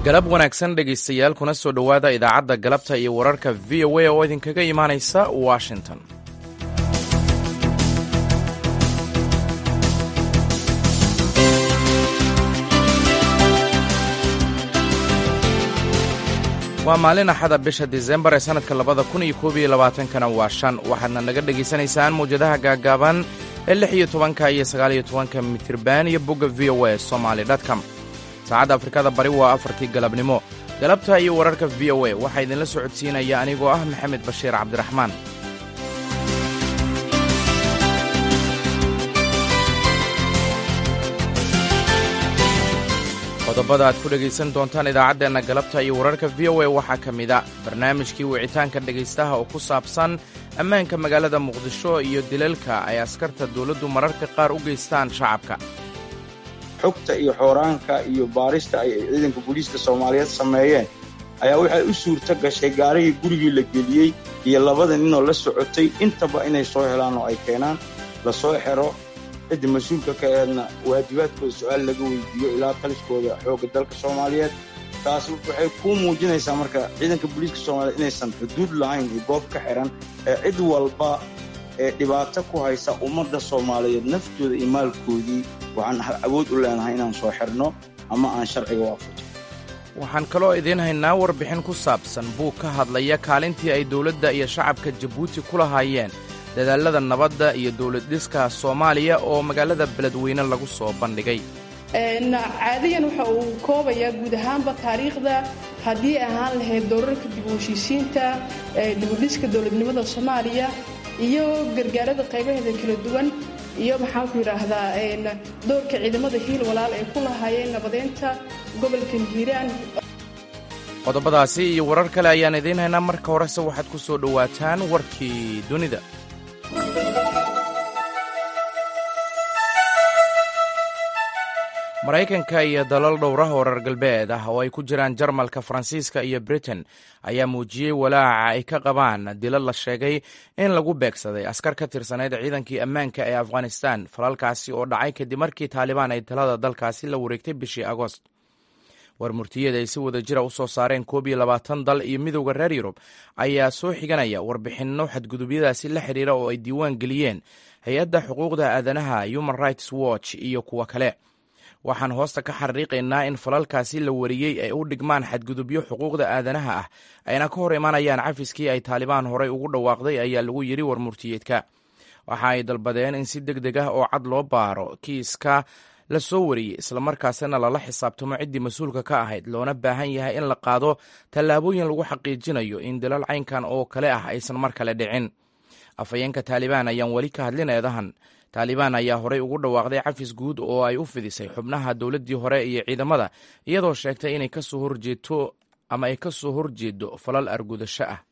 galab wanaagsan dhegaystayaal kuna soo dhowaada idaacadda galabta iyo wararka v o a oo idinkaga imaanaysa washington waa maalin axada bisha disembar ee sannadka labada kun iyo koob iyo labaatankana waa shan waxaadna naga dhegaysanaysaan mawjadaha gaaggaaban ee lix iyo tobanka iyo sagaaliyo tobanka mitirban iyo bogga v o a somaali dtcom saacadda afrikada bari waa afartii galabnimo galabta iyo wararka v o a waxaa idinla socodsiinaya anigoo ah maxamed bashiir cabdiraxmaan qodobada aad ku dhegaysan doontaan idaacaddeenna galabta iyo wararka v o a waxaa ka mida barnaamijkii wicitaanka dhegaystaha oo ku saabsan ammaanka magaalada muqdisho iyo dilalka ay askarta dawladdu mararka qaar u geystaan shacabka xogta iyo xooraanka iyo baarista ay ciidanka booliiska soomaaliyeed sameeyeen ayaa waxay u suurto gashay gaarigii gurigii la geliyey iyo labada ninoo la socotay intaba inay soo helaan oo ay keenaan la soo xero cidda mas-uulka ka eedna waajibaadkooda su-aal laga weydiiyo ilaa taliskooda xoogga dalka soomaaliyeed taas waxay kuu muujinaysaa marka ciidanka booliiska soomaaliyeed inaysan xuduud lahayn iyo goob ka xihan ee cid walba ee dhibaato ku haysa ummadda soomaaliyeed naftooda iyo maalkoodii waxaan awood u leenahay inaan soo xirno ama aan sharciga waafajin waxaan kaloo idiin haynaa warbixin ku saabsan buug ka hadlaya kaalintii ay dowladda iyo shacabka jabuuti ku lahaayeen dadaallada nabadda iyo dowladdhiska soomaaliya oo magaalada beledweyne lagu soo bandhigay caadiyan waxa uu koobayaa guud ahaanba taariikhda haddii ahaan lahayd doorarka dib u heshiisiinta dibudhiska dowladnimada soomaaliya iyo gargaarada qaybaheeda kala duwan iyo maxaanku yidhaahdaa doorka ciidamada hiil walaal ay ku lahaayeen nabadeynta gobolka hiiraan qodobadaasi iyo warar kale ayaan idiin haynaa marka horese waxaad ku soo dhowaataan warkii dunida maraykanka iyo dalal dhowraha oo reer galbeed ah oo ay ku jiraan jarmalka faransiiska iyo britain ayaa muujiyey walaaca ay ka qabaan dilo la sheegay in lagu beegsaday askar ka tirsaneyd ciidankii ammaanka ee afghanistan falalkaasi oo dhacay kadib markii taalibaan ay talada dalkaasi la wareegtay bishii agost war murtiyeed ay si wada jira u soo saareen koob iyo labaatan dal iyo midowda reer yurub ayaa soo xiganaya warbixinno xadgudubyadaasi la xidhiira oo ay diiwaan geliyeen hay-adda xuquuqda aadanaha human rights watch iyo kuwo kale waxaan hoosta ka xariiqaynaa in falalkaasi la wariyey ay u dhigmaan xadgudubyo xuquuqda aadanaha ah ayna ka hor imanayaan cafiskii ay taalibaan horey ugu dhawaaqday ayaa lagu yidhi war murtiyeedka waxa ay dalbadeen in si deg deg ah oo cad loo baaro kiiska la soo wariyey islamarkaasina lala xisaabtamo ciddii mas-uulka ka ahayd loona baahan yahay in la qaado tallaabooyin lagu xaqiijinayo in dalal caynkan oo kale ah aysan mar kale dhicin afhayeenka taalibaan ayaan weli ka hadlin eedahan taalibaan ayaa horey ugu dhawaaqday cafis guud oo ay u fidisay xubnaha dowladdii hore iyo ciidamada iyadoo sheegtay inay kasoo horjeeto ama ay ka soo horjeedo falal argudasho ah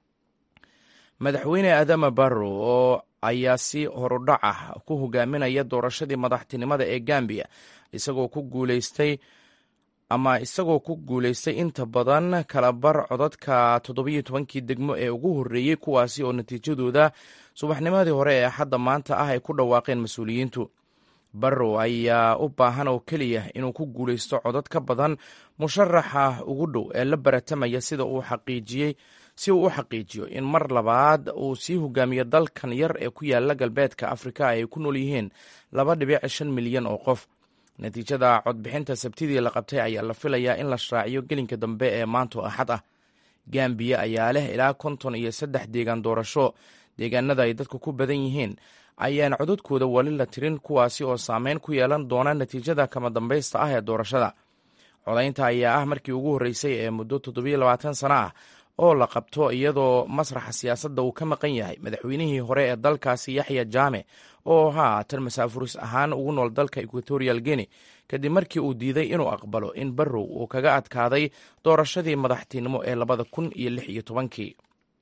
madaxweyne adama barrow oo ayaa si horudhac ah ku hogaaminaya doorashadii madaxtinimada ee gambiya isagoo ku guuleystay ama isagoo ku guulaystay inta badan kalabar codadka toddobiyo tobankii degmo ee ugu horreeyey kuwaasi oo natiijadooda subaxnimadii hore ee axadda maanta ah ay ku dhawaaqeen mas-uuliyiintu barrow ayaa u baahan oo keliya inuu ku guulaysto codad ka badan musharaxa ugu dhow ee la baratamaya sida uu xaqiijiyey si uu u xaqiijiyo in mar labaad uu sii hogaamiyo dalkan yar ee ku yaala galbeedka afrika ay ku nool yihiin laba dhibic shan milyan oo qof natiijada codbixinta sabtidii la qabtay ayaa la filayaa in la shaaciyo gelinka dambe ee maanto axad ah gambiya ayaa leh ilaa konton iyo saddex deegaan doorasho deegaanada ay dadku ku badan yihiin ayaan codadkooda wali la tirin kuwaasi oo saameyn ku yeelan doona natiijada kama dambaysta ah ee doorashada codaynta ayaa ah markii ugu horreysay ee muddo toddobiyo labaatan sano ah oo la qabto iyadoo masraxa siyaasadda uu ka maqan yahay madaxweynihii hore ee dalkaasi yaxya jaame oo haatan masaafuris ahaan ugu nool dalka equatorial guinea kadib markii uu diiday inuu aqbalo in barrow uu kaga adkaaday doorashadii madaxtinimo ee labada kun iyo lix iyo tobankii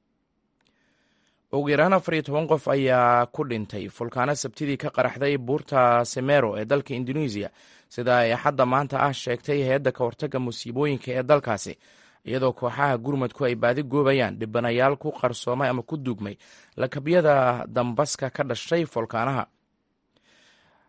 ugu yaraan afar iyo toban qof ayaa ku dhintay fulkaano sabtidii ka qaraxday buurta semero ee dalka indonesiya sida ay axadda maanta ah sheegtay hay-adda ka hortagga musiibooyinka ee dalkaasi iyadoo kooxaha gurmadku ay baadi goobayaan dhibanayaal ku qarsoomay ama ku duugmay lakabyada dambaska ka dhashay folkaanaha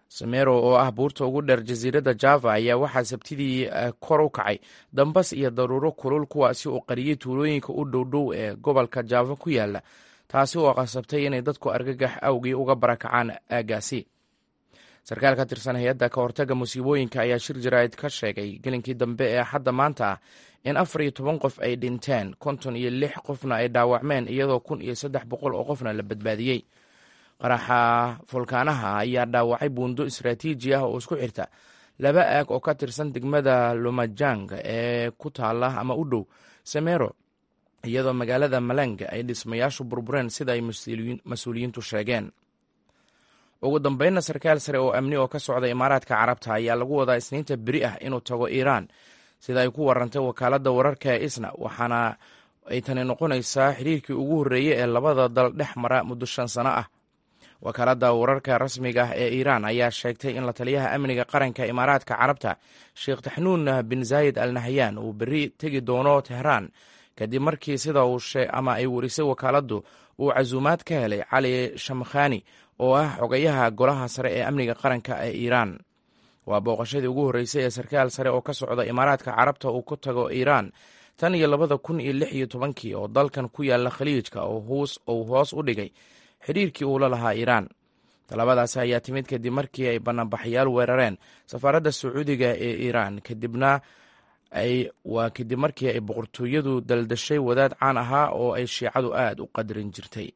samero oo ah buurta ugu dheer jasiiradda java ayaa waxaa sabtidii kor u kacay dambas iyo daruuro kulul kuwaasi oo qariyey tuulooyinka u dhowdhow ee gobolka java ku yaala taasi oo qasabtay inay dadku argagax awgii uga barakacaan aaggaasi sarkaal ka tirsan hay-adda ka hortagga musiibooyinka ayaa shir jaraa'id ka sheegay gelinkii dambe ee hadda maanta ah in afar iyo toban qof ay dhinteen konton iyo lix qofna ay dhaawacmeen iyadoo kun iyo saddex boqol oo qofna la badbaadiyey qaraxa fulkaanaha ayaa dhaawacay buundo istaraatiiji ah oo isku xirta laba aag oo ka tirsan degmada lumajang ee ku taala ama u dhow samero iyadoo magaalada malang ay dhismayaashu burbureen sida ay mas-uuliyiintu sheegeen ugu dambeynna sarkaal sare oo amni oo ka socda imaaraadka carabta ayaa lagu wadaa isniinta beri ah inuu tago iiraan sida ay ku warantay wakaaladda wararka ee isna waxaana ay tani noqonaysaa xiriirkii ugu horreeyey ee labada dal dhex mara muddo shan sano ah wakaaladda wararka rasmiga ah ee iiraan ayaa sheegtay in la taliyaha amniga qaranka imaaraadka carabta sheekh taxnuun bin zaayid al nahyan uu berri tegi doono tehraan kadib markii sida uu ama ay warisay wakaaladdu uu casuumaad ka helay cali shamkhani oo ah xogayaha golaha sare ee amniga qaranka ee iiraan waa booqashadii ugu horreysay ee sarkaal sare oo ka socda imaaraadka carabta uu ku tago iiraan tan iyo labada kun iyo lix iyo tobankii oo dalkan ku yaala khaliijka uu hoos u dhigay xidhiirkii uu la lahaa iiraan talabadaasi ayaa timid kadib markii ay banaanbaxayaal weerareen safaaradda sacuudiga ee iiraan kadibna waa kadib markii ay boqortooyadu daldashay wadaad caan ahaa oo ay shiicadu aad u qadarin jirtay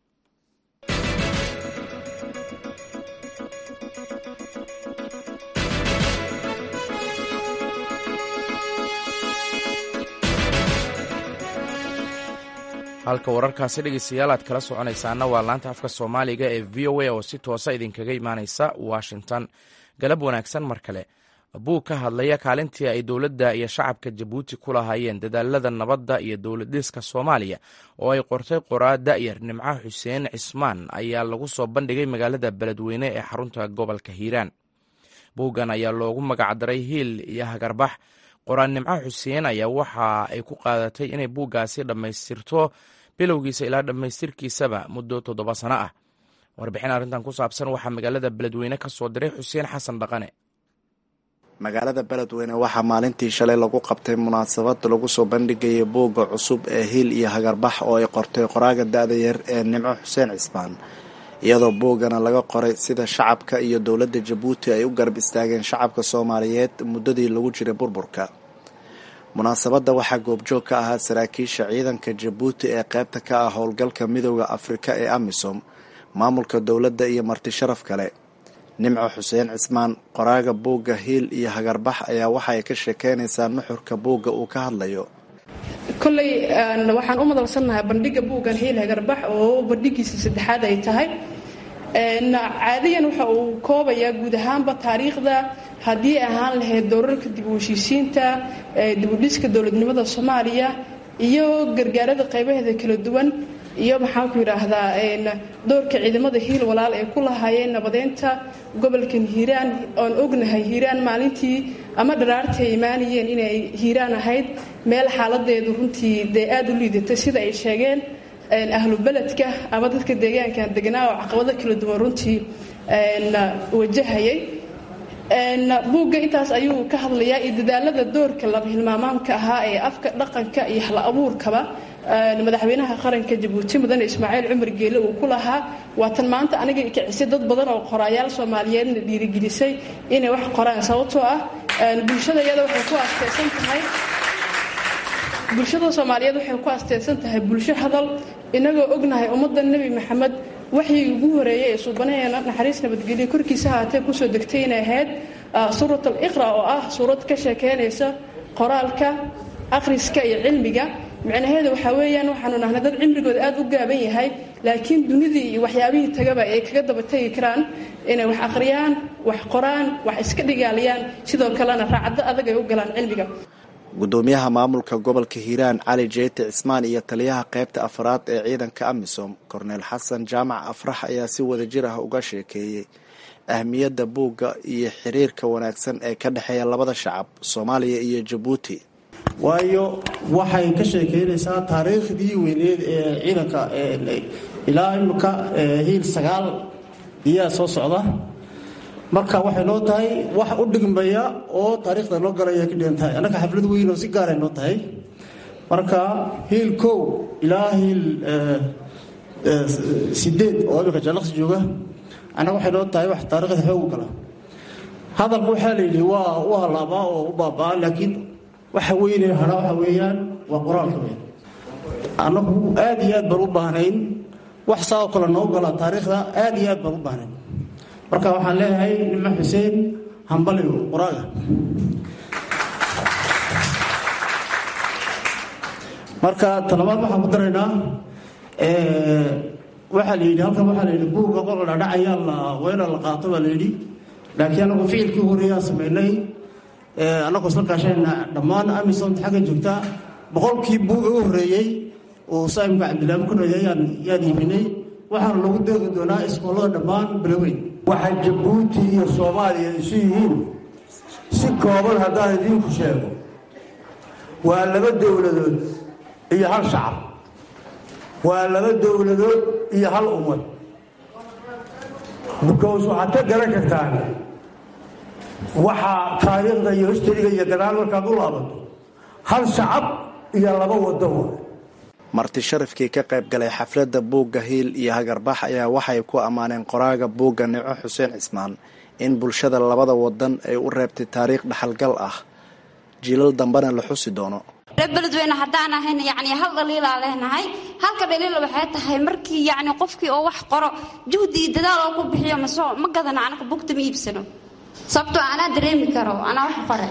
halka wararkaasi dhegeystayaal aad kala soconaysaana waa laanta afka soomaaliga ee v o a oo si toosa idinkaga imaaneysa washington galab wanaagsan mar kale buug ka hadlaya kaalintii ay dowladda iyo shacabka jabuuti ku lahaayeen dadaalada nabadda iyo dowlad dhiska soomaaliya oo ay qortay qoraa da'yar nimco xuseen cismaan ayaa lagu soo bandhigay magaalada beledweyne ee xarunta gobolka hiiraan buuggan ayaa loogu magacdaray hiil iyo hagarbax qoraan nimco xuseen ayaa waxa ay ku qaadatay inay buuggaasi dhammaystirto bilowgiisa ilaa dhammaystirkiisaba muddo toddoba sano ah warbixin arrintan ku saabsan waxaa magaalada beledweyne ka soo diray xuseen xasan dhaqane magaalada beledweyne waxaa maalintii shalay lagu qabtay munaasabad lagu soo bandhigayay buugga cusub ee hiil iyo hagarbax oo ay qortay qoraaga da-da yar ee nimco xuseen cismaan iyadoo buuggana laga qoray sida shacabka iyo dowladda jabuuti ay u garab istaageen shacabka soomaaliyeed muddadii lagu jiray burburka munaasabadda waxaa goobjoog ka ahaa saraakiisha ciidanka jabuuti ee qaybta ka ah howlgalka midooda afrika ee amisom maamulka dowladda iyo marti sharaf kale nimco xuseen cismaan qoraaga buugga hiil iyo hagarbax ayaa waxa ay ka sheekeynaysaa nuxurka buugga uu ka hadlayo kolley waxaan u madalsannahay bandhigga buuggan hiil hagarbax oo bandhigiisa saddexaad ay tahay caadiyan waxa uu koobayaa guud ahaanba taariikhda haddii ahaan lahayd doorarka dib u heshiisiinta dibudhiska dowladnimada soomaaliya iyo gargaarada qaybaheeda kala duwan iyo maxaan ku yidhaahdaa doorka ciidamada hiil walaal ay ku lahaayeen nabadeynta gobolkan hiiraan oon ognahay hiiraan maalintii ama dharaartii ay imaanayeen inay hiiraan ahayd meel xaaladeedu runtii dee aada u liidatay sida ay sheegeen ahlu beledka ama dadka deegaankan deganaa oo caqabado kala duwan runtii wajahayay buugga intaas ayuu ka hadlayaa iyo dadaalada doorka laba hilmaamaamka ahaa ee afka dhaqanka iyo hal abuurkaba madaxweynaha qaranka jabuuti mudane ismaaciil cumar geele uu ku lahaa waatan maanta aniga kicisay dad badan oo qoraayaal soomaaliyeedna dhiirigelisay inay wax qoraan sababtoo ah bulshada iyada waxay ku asteysan tahay bulshada soomaaliyeed waxay ku asteysan tahay bulsho hadal inagoo ognahay ummadda nebi maxamed waxii ugu horeeyay ee suubanaheena naxariis nabadgelyo korkiisa haatee kusoo degtay inay ahayd suurat al iqra oo ah suurad ka sheekeynaysa qoraalka akhriska iyo cilmiga micnaheedu waxaa weeyaan waxaanu nahnay dad cimrigooda aada u gaaban yahay laakiin dunidii iyo waxyaabihii tagaba ay kaga daba tegi karaan inay wax akhriyaan wax qoraan wax iska dhigaaliyaan sidoo kalena raacdo adag ay u galaan cilmiga gudoomiyaha maamulka gobolka hiiraan cali jeeti cismaan iyo taliyaha qaybta afraad ee ciidanka amisom korneel xasan jaamac afrax ayaa si wadajir ah uga sheekeeyey ahmiyadda buugga iyo xiriirka wanaagsan ee ka dhexeeya labada shacab soomaaliya iyo jabuuti waayo waxay ka sheekeynaysaa taariikhdii weyneed ee ciidanka ilaa imika hiil sagaal iyaa soo socda marka waxay noo tahay wax u dhigmaya oo taariikhda loo galaya ka dhigan tahay annaga xaflad weyn oo si gaaray noo tahay marka hiil kow ilaa hiil sideed oo imika jaalaqsi jooga annaga waxay noo tahay wax taariikhda xoogu gala hadalka waxaa la yidhi waa u halaabaa oo u baabaa laakiin waxa weyne hadha waxa weeyaan waa qur-aanka weyn annagu aad iyo aad baan u baahnayn wax saa oo kale noo gala taariikhda aad iyo aad baan u baahnayn marka waxaan leeyahay nima xuseen hambaliyo qur-aanka marka talabaad waxaan ku daraynaa waxaa la yidhi halkan waxaa la yidhi buugga qol dhadhacayaa la weela la qaato baa la yidhi laakiin anagu ficilkii horeeyaan samaynay annagoo isla kaashayna dhammaan amisom xagga joogta boqolkii buuga u horreeyey oo saimka cabdilaahi kunaya yaan iibinay waxaana lagu deeqi doonaa iskoolada dhammaan biloweyn waxay jabuuti iyo soomaaliya isu yihiin si kooban haddaan idiinku sheego waa laba dowladood iyo hal shacab waa laba dowladood iyo hal ummad bukows waxaad ka garan kartaan waxaa taariikhda iyo histariga iyo gadaal markaad u laabato hal shacab iyo laba waddo wa marti sharafkii ka qayb galay xafladda buugga hiil iyo hagarbax ayaa waxay ku ammaaneen qoraaga buugga nico xuseen cismaan in bulshada labada wadan ay u reebtay taariikh dhaxalgal ah jiilal dambena la xusi doono reer beledweyne haddaan ahayn yacni hal dhaliilaa leenahay halka dhaliila waxay tahay markii yacni qofkii oo wax qoro juhdi iyo dadaal oo ku bixiyo masoo ma gadano anaka bugta ma iibsano sababtoo anaa dareemi karo anaa wax qore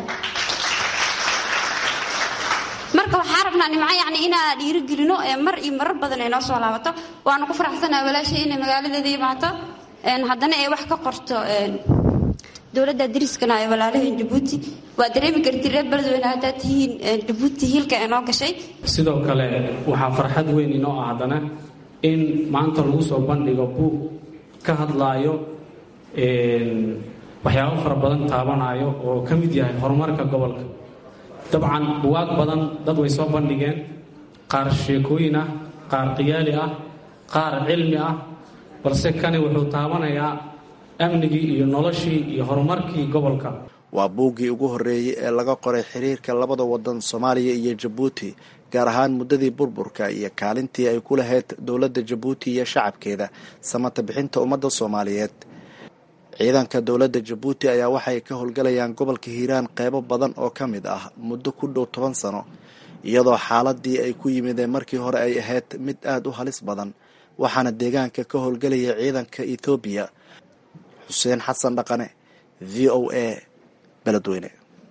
marka waxaa rabnaa nimco yacni inaa dhiirigelino ee mar iyo marar badan ay noo soo laabato waanu ku faraxsanaha walaashay inay magaaladeeda imaato haddana ay wax ka qorto dowladda dariskana ee walaalaheen jabuuti waa dareemi karti reer beledweyne haddaad tihiin jabuuti hiilka ee noo gashay sidoo kale waxaa farxad weyn inoo ah haddana in maanta lagu soo bandhigo buug ka hadlaayo waxyaabo fara badan taabanayo oo ka mid yahay horumarka gobolka dabcan buwaag badan dad way soo bandhigeen qaar sheekooyin ah qaar qiyaali ah qaar cilmi ah balse kani wuxuu taabanayaa amnigii iyo noloshii iyo horumarkii gobolka waa buuggii ugu horreeyey ee laga qoray xiriirka labada wadan soomaaliya iyo jabuuti gaar ahaan muddadii burburka iyo kaalintii ay ku lahayd dowladda jabuuti iyo shacabkeeda samata bixinta ummadda soomaaliyeed ciidanka dowladda jabuuti ayaa waxay ka howlgalayaan gobolka hiiraan qeybo badan oo ka mid ah muddo ku dhow toban sano iyadoo xaaladii ay ku yimideen markii hore ay ahayd mid aada u halis badan waxaana deegaanka ka howlgelaya ciidanka ethoobiya xuseen xasan dhaqane v o a beledweyne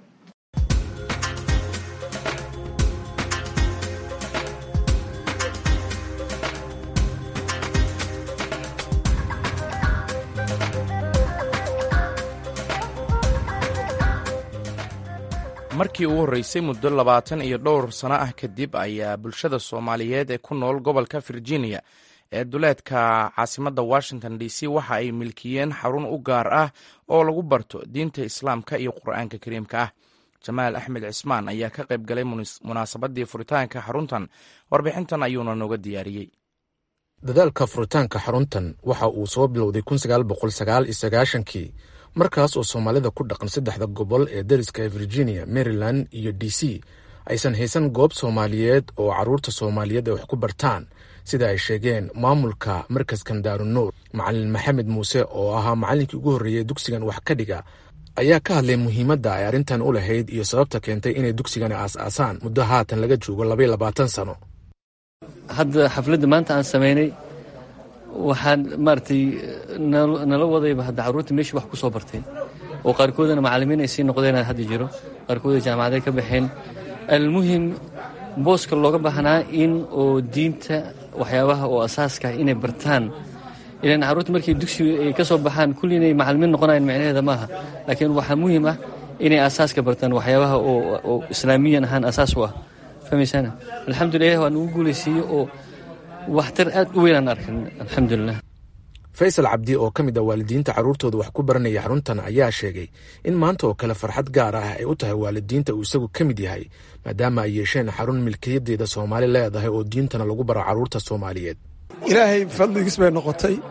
markii ugu horreysay muddo labaatan iyo dhowr sano ah kadib ayaa bulshada soomaaliyeed ee ku nool gobolka virginia ee duleedka caasimadda washington d c waxa ay milkiyeen xarun u gaar ah oo lagu barto diinta islaamka iyo qur-aanka kariimka ah jamaal axmed cismaan ayaa ka qayb galay munaasabadii furitaanka xaruntan warbixintan ayuuna nooga diyaariyey dadaalka furitaanka xaruntan waxa uu soo bilowday kii markaas oo soomaalida ku dhaqan saddexda gobol ee dariska ee virginia maryland iyo d c aysan haysan goob soomaaliyeed oo caruurta soomaaliyeed ay wax ku bartaan sida ay sheegeen maamulka markaskan daarunuur macalin maxamed muuse oo ahaa macallinkii ugu horreeyey dugsigan wax ka dhiga ayaa ka hadlay muhiimadda ay arrintan u lahayd iyo sababta keentay inay dugsigani aas-aasaan muddo haatan laga joogo labaiyo labaatan sano hadda xafladda maanta aan samaynay waxaan maaragtay nala wadayba hadda carruurta meeshii wax ku soo bartay oo qaarkoodana macallimiin ay sii noqdeen hadda jiro qaarkooda jaamacaday ka baxeen almuhim booska looga baahnaa in oo diinta waxyaabaha oo asaaska inay bartaan ilan carruurta markay dugsiga ay ka soo baxaan kulli inay macallimiin noqonayan micnaheeda maaha laakiin waxaa muhiim ah inay asaaska bartaan waxyaabaha oo islaamiyan ahaan asaas u ah fahmaysaan alxamdulilah waa nagu guulaysiiye oo waxtar aad u weynaan arkan alxamdulilah faysal cabdi oo ka mid ah waalidiinta carruurtooda wax ku baranaya xaruntan ayaa sheegay in maanta oo kale farxad gaar ah ay u tahay waalidiinta uu isagu ka mid yahay maadaama ay yeesheen xarun milkiyadeeda soomaali leedahay oo diintana lagu baro carruurta soomaaliyeed ilaahay fadligiis bay noqotay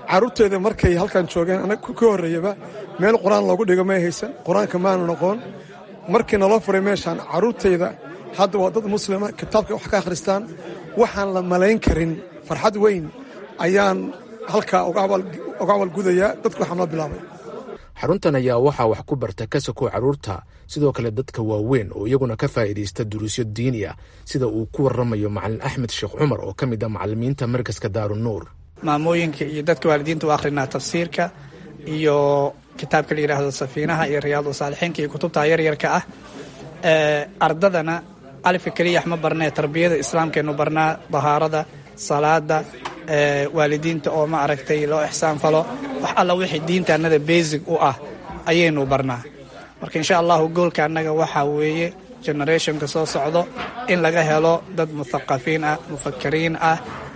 carruurteeda markay halkan joogeen anag ka horreeyaba meel qur-aan loogu dhigo may haysan qur-aanka maanu noqon markii naloo furay meeshaan carruurtayda hadda waa dad muslima kitaabka wax ka akhristaan waxaan la malayn karin farxad weyn ayaan halkaa uga abaalgudayaa dadku waxaa noo bilaabay xaruntan ayaa waxaa wax ku barta kasakow carruurta sidoo kale dadka waaweyn oo iyaguna ka faa'iidaysta duruusyo diini ah sida uu ku warramayo macalin axmed sheekh cumar oo ka mid ah macallimiinta markaska daarunuur maamooyinka iyo dadka waalidiinta u akhrinaa tafsiirka iyo kitaabka la yidhaahdo safiinaha iyo riyaadu saalixiinka iyo kutubta yaryarka ah ardadana alifka keliyax ma barnee tarbiyada islaamkeenu barnaa dahaarada salaada waalidiinta oo ma aragtay loo ixsaan falo wax alla wixii diinta annada basic u ah ayaynu barnaa marka insha allahu goolka annaga waxaa weeye generationka soo socdo in laga helo dad muthaqafiin ah mufakiriin ah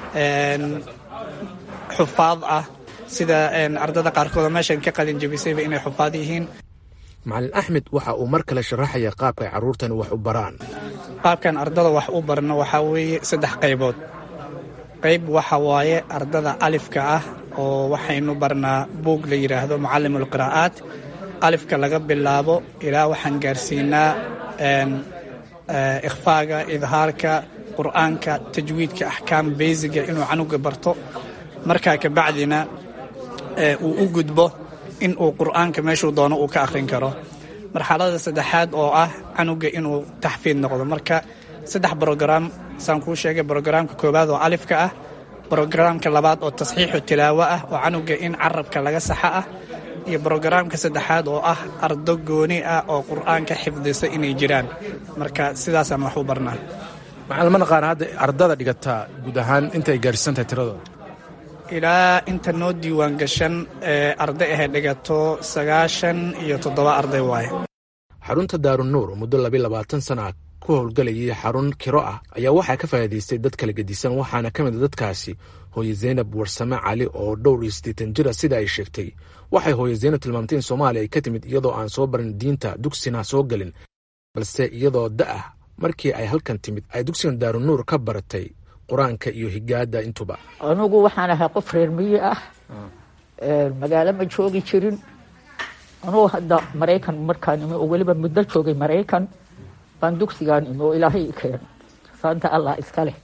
xufaad ah sida ardada qaarkood meeshan ka qalin jabisayba inay xufaad yihiin macalin axmed waxa uu mar kale sharaxaya qaabka ay carruurtani wax u baraan qaabkan ardada wax u barno waxaa weeye saddex qaybood qayb waxa waaye ardada alifka ah oo waxaynu barnaa buug la yidhaahdo mucallimul qiraa'aat alifka laga bilaabo ilaa waxaan gaarsiinaa ikhfaaga idhaarka qur'aanka tajwiidka axkaam beysiga inuu canuga barto markaa kabacdina uu u gudbo in uu qur'aanka meeshuu doono uu ka akhrin karo marxalada saddexaad oo ah canuga inuu taxfiid noqdo marka saddex brograam saan kuu sheegay brograamka koowaad oo alifka ah brograamka labaad oo tasxiixu tilaawo ah oo canuga in carabka laga saxa ah iyo brograamka saddexaad oo ah ardo gooni ah oo qur'aanka xifdisa inay jiraan marka sidaasaan wax u barnaa macallimada qaar hadda ardada dhigataa guud ahaan intay gaarsiisantahay tiradooda ilaa inta noo diiwaan gashan ee arday ahay dhigato sagaashan iyo toddoba arday waaye xarunta daarunuur oo muddo labiy labaatan sana ah ku howlgelayay xarun kiro ah ayaa waxaa ka faa'iidaystay dad kala gedisan waxaana ka mid a dadkaasi hooye zaynab warsame cali oo dhowr iyo siddeetan jira sida ay sheegtay waxay hooye zaynab tilmaamtay in soomaaliya ay ka timid iyadoo aan soo barin diinta dugsina soo gelin balse iyadoo da'ah markii ay halkan timid ay dugsigan daarunuur ka baratay qur-aanka iyo higaada intuba anugu waxaan ahay qof reer miyi ah magaalo ma joogi jirin anugu hadda maraykan markaan imi oo weliba muddo joogay maraykan baan dugsigaan imi oo ilaahay i keen saanta allah iska leh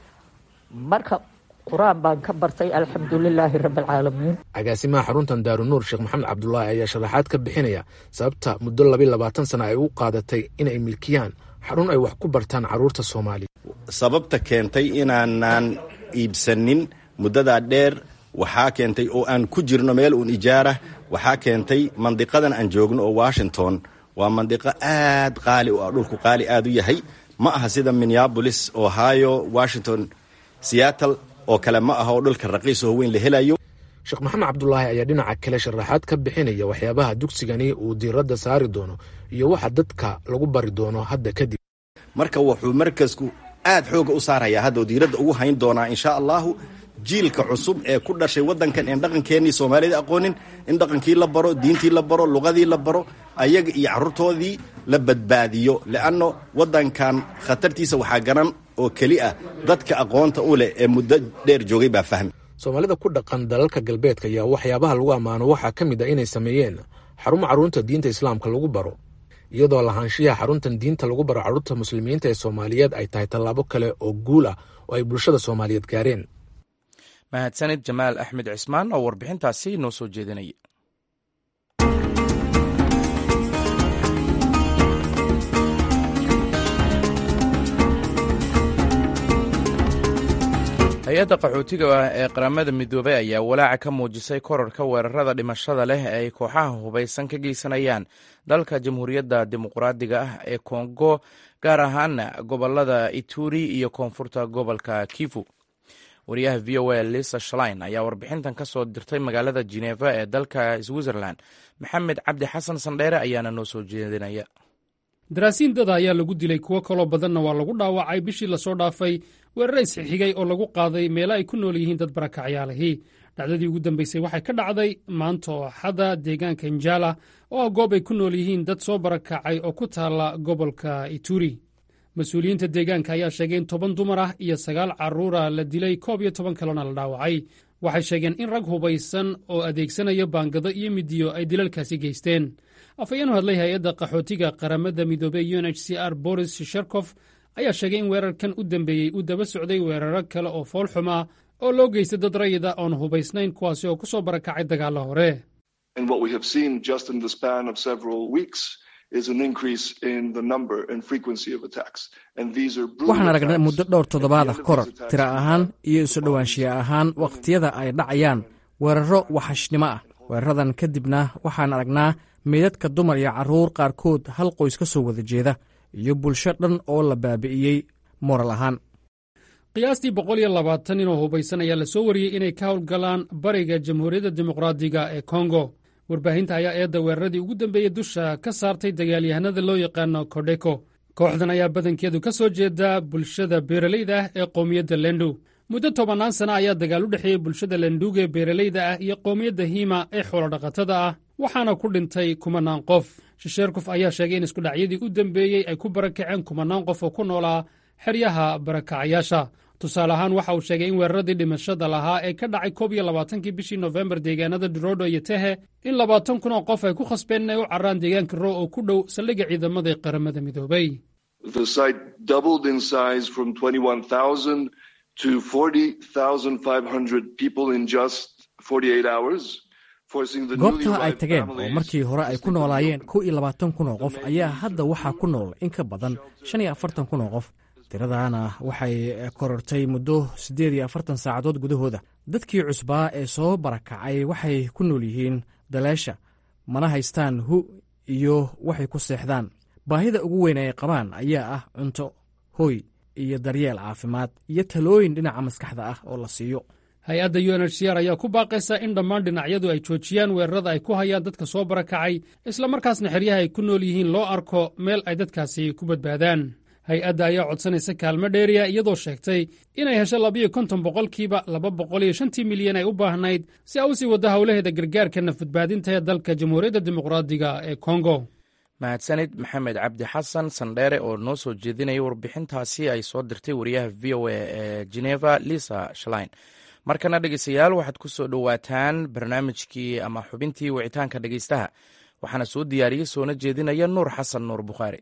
marka qur-aan baan ka bartay alxamdulilaahi rabbialcaalamiin agaasimaha xaruntan daarunuur sheekh maxamed cabdulaahi ayaa sharaxaad ka bixinaya sababta muddo labiy labaatan sana ay u qaadatay inay milkiyaan xarun ay wax ku bartaan carruurta soomaaliya sababta keentay inaanaan iibsanin muddadaa dheer waxaa keentay oo aan ku jirno meel uun ijaarah waxaa keentay mandiqadan aan joogno oo washington waa mandiqo aad qaali u ah dhulku qaali aad u yahay ma aha sida minneabolis ohio washington seattle oo kale ma aha oo dhulka raqiis oo weyn la helayo sheekh maxamed cabdulaahi ayaa dhinaca kale sharaxaad ka bixinaya waxyaabaha dugsigani uu diiradda saari doono iyo waxa dadka lagu bari doono hadda kadib marka wuxuu markasku aad xooga u saarayaa hadda oo diiradda ugu hayn doonaa insha allahu jiilka cusub ee ku dhashay waddankan een dhaqankeennii soomaalida aqoonin in dhaqankii la baro diintii la baro luqadii la baro ayaga iyo carruurtoodii la badbaadiyo le'anno waddankan khatartiisa waxaa garan oo keli ah dadka aqoonta u leh ee muddo dheer joogay baa fahmi soomaalida ku dhaqan dalalka galbeedka ayaa waxyaabaha lagu ammaano waxaa ka mid a inay sameeyeen xarumo carruurta diinta islaamka lagu baro iyadoo lahaanshiyaha xaruntan diinta lagu baro carruurta muslimiinta ee soomaaliyeed ay tahay tallaabo kale oo guul ah oo ay bulshada soomaaliyeed gaareen mahadsanid jamaal axmed cismaan oo warbixintaasi noo soo jeedinaya hay-adda qaxootiga ah ee qaramada midoobay ayaa walaaca ka muujisay korarka weerarada dhimashada leh ee ay kooxaha hubaysan ka geysanayaan dalka jamhuuriyadda dimuqraadiga ah ee kongo gaar ahaana gobolada ituri iyo koonfurta gobolka kivu wariyaha v o a lisa shlein ayaa warbixintan ka soo dirtay magaalada geneva ee dalka switzerland maxamed cabdi xasan sandheere ayaana noo soo jeedinaya daraasiin dada ayaa lagu dilay kuwo kaloo badanna waa lagu dhaawacay bishii lasoo dhaafay weerara isxixigay oo lagu qaaday meelo ay ku nool yihiin dad barakacyaalahi dhacdadii ugu dambaysay waxay ka dhacday maanta oo axada deegaanka njala oo ah goob ay ku nool yihiin dad soo barakacay oo ku taalla gobolka ituri mas-uuliyiinta deegaanka ayaa sheegay in toban dumar ah iyo sagaal carruura la dilay koob iyo toban kalena la dhaawacay waxay sheegeen in rag hubaysan oo adeegsanaya baangado iyo midiyo ay dilalkaasi geysteen afhayeen u hadlay hay-adda qaxootiga qaramada midoobey u n h c r boris shisherkof ayaa sheegay in weerarkan u dambeeyey uu daba socday weeraro kale oo foolxuma oo loo geystay dad rayida oon hubaysnayn kuwaasi oo ku soo barakacay dagaalla hore waxaan aragnay muddo dhowr toddobaadah koror tira ahaan iyo isu dhowaanshiya ahaan wakhtiyada ay dhacayaan weerarro waxashnimo ah weeraradan kadibna waxaan aragnaa meydadka dumar iyo carruur qaarkood hal qoys ka soo wada jeeda iyo bulsho dhan oo la baabi'iyey moral ahaan qiyaastii boqol iyo labaatan nin oo hubaysan ayaa la soo wariyey inay ka howlgalaan bariga jamhuuriyadda dimuqraadiga ee kongo warbaahinta ayaa eedda weeraradii ugu dambeeyey dusha ka saartay dagaalyahanada loo yaqaano kodheko kooxdan ayaa badankeedu ka soo jeeda bulshada beeralayda ah ee qowmiyadda lendu muddo tobannaan sana ayaa dagaal u dhexeeyey bulshada lenduga ee beeralayda ah iyo qowmiyadda hima ee xoolodhaqatada ah waxaana ku dhintay kumanaan qof shisheerkof ayaa sheegay in iskudhacyadii u dambeeyey ay ku barakaceen kumanaan qof oo ku noolaa xeryaha barakacayaasha tusaale ahaan waxa uu sheegay in weeraradii dhimashada lahaa ee ka dhacay koob iyo labaatankii bishii nofembar deegaanada durodo iyo tehe in labaatan kun oo qof ay ku khasbeen inay u carraan deegaanka ro oo ku dhow saldhigga ciidamada ee qaramada midoobay goobta ay tageen oo markii hore ay ku noolaayeen kow iyo labaatan kun oo qof ayaa hadda waxaa ku nool in ka badan shan iyo afartan kun oo qof tiradana waxay korortay muddo siddeed iyo afartan saacadood gudahooda dadkii cusbaa ee soo barakacay waxay ku nool yihiin daleesha mana haystaan hu iyo waxay ku seexdaan baahida ugu weyn ay qabaan ayaa ah cunto hoy iyo daryeel caafimaad iyo talooyin dhinaca maskaxda ah oo la siiyo hay-adda u n h c r ayaa ku baaqaysa in dhammaan dhinacyadu ay joojiyaan weerarada ay ku hayaan dadka soo barakacay islamarkaasna xeryaha ay ku nool yihiin loo arko meel ay dadkaasi ku badbaadaan hay-adda ayaa codsanaysa kaalmo dheeriya iyadoo sheegtay inay hesho labiyo konton boqolkiiba laba boqol iyo shantii milyan ay u baahnayd si a u sii waddo howlaheeda gargaarka nafadbaadinta ee dalka jamhuuriyadda dimuqraadiga ee kongo mahadsanid maxamed cabdi xasan sandheere oo noo soo jeedinaya warbixintaasi ay soo dirtay wariyaha v o a ee geneva lisa shlein markana dhegeystayaal waxaad ku soo dhowaataan barnaamijkii ama xubintii wicitaanka dhegeystaha waxaana soo diyaariyey soona jeedinaya nuur xasan nuur bukhaari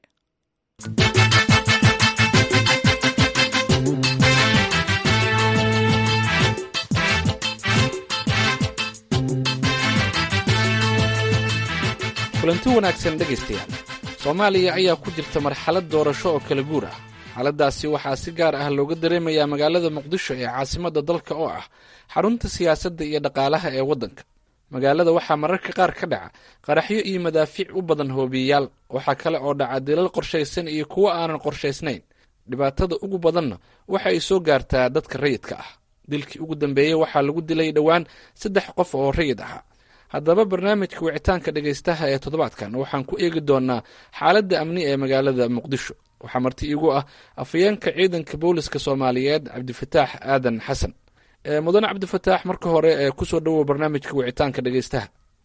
kulanti wanaagsan dhegaystayaal soomaaliya ayaa ku jirta marxalad doorasho oo kala guur ah xaaladdaasi waxaa si gaar ah looga dareemayaa magaalada muqdisho ee caasimadda dalka oo ah xarunta siyaasadda iyo dhaqaalaha ee waddanka magaalada waxaa mararka qaar ka dhaca qaraxyo iyo madaafiic u badan hoobiyeyaal waxaa kale oo dhaca dilal qorshaysan iyo kuwo aanan qorshaysnayn dhibaatada ugu badanna waxa ay soo gaartaa dadka rayidka ah dilkii ugu dambeeyey waxaa lagu dilay dhowaan saddex qof oo rayid ahaa haddaba barnaamijka wicitaanka dhegaystaha ee toddobaadkan waxaan ku eegi doonaa xaaladda amni ee magaalada muqdisho waxaa marti iigu ah afhayeenka ciidanka booliska soomaaliyeed cabdifataax aadan xasan mudane cabdifataax marka hore ee kusoo dhowow barnaamijka wicitaanka dhegaystaha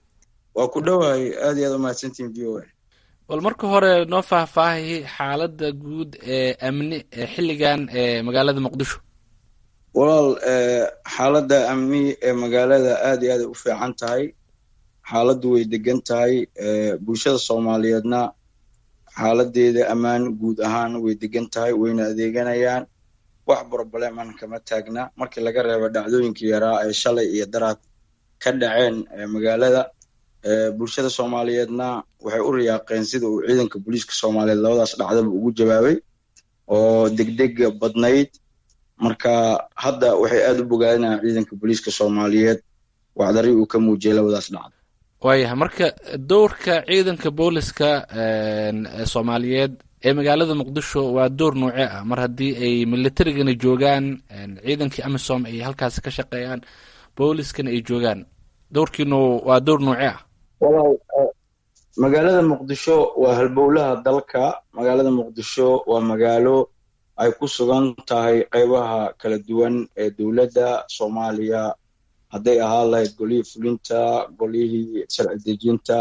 waa ku dhowahay aad iyo aad umahadsantiin v o a bal marka hore noo faahfaahi xaaladda guud ee amni ee xilligan ee magaalada muqdisho walaal xaaladda amni ee magaalada aad iyo aaday u fiican tahay xaaladdu way degan tahay bulshada soomaaliyeedna xaaladeeda ammaan guud ahaan way degan tahay wayna adeeganayaan wax brobleman kama taagna markii laga reebo dhacdooyinkii yaraa ee shalay iyo daraad ka dhaceen magaalada bulshada soomaaliyeedna waxay u riyaaqeen sida uu ciidanka booliiska soomaaliyeed labadaas dhacdaba ugu jawaabay oo degdega badnayd marka hadda waxay aad u bogaadinayaan ciidanka booliiska soomaaliyeed wacdari uu ka muujiyay labadaas dhacdo waayahay marka dowrka ciidanka booliska soomaaliyeed ee magaalada muqdisho waa door noocee ah mar haddii ay militarigana joogaan ciidankii amisom ay halkaasi ka shaqeeyaan booliskana ay joogaan dowrkiinu waa door noocee ah walaal magaalada muqdisho waa halbowlaha dalka magaalada muqdisho waa magaalo ay ku sugan tahay qeybaha kala duwan ee dowladda soomaaliya hadday ahaan lahayd golihii fulinta golihii sharci dejinta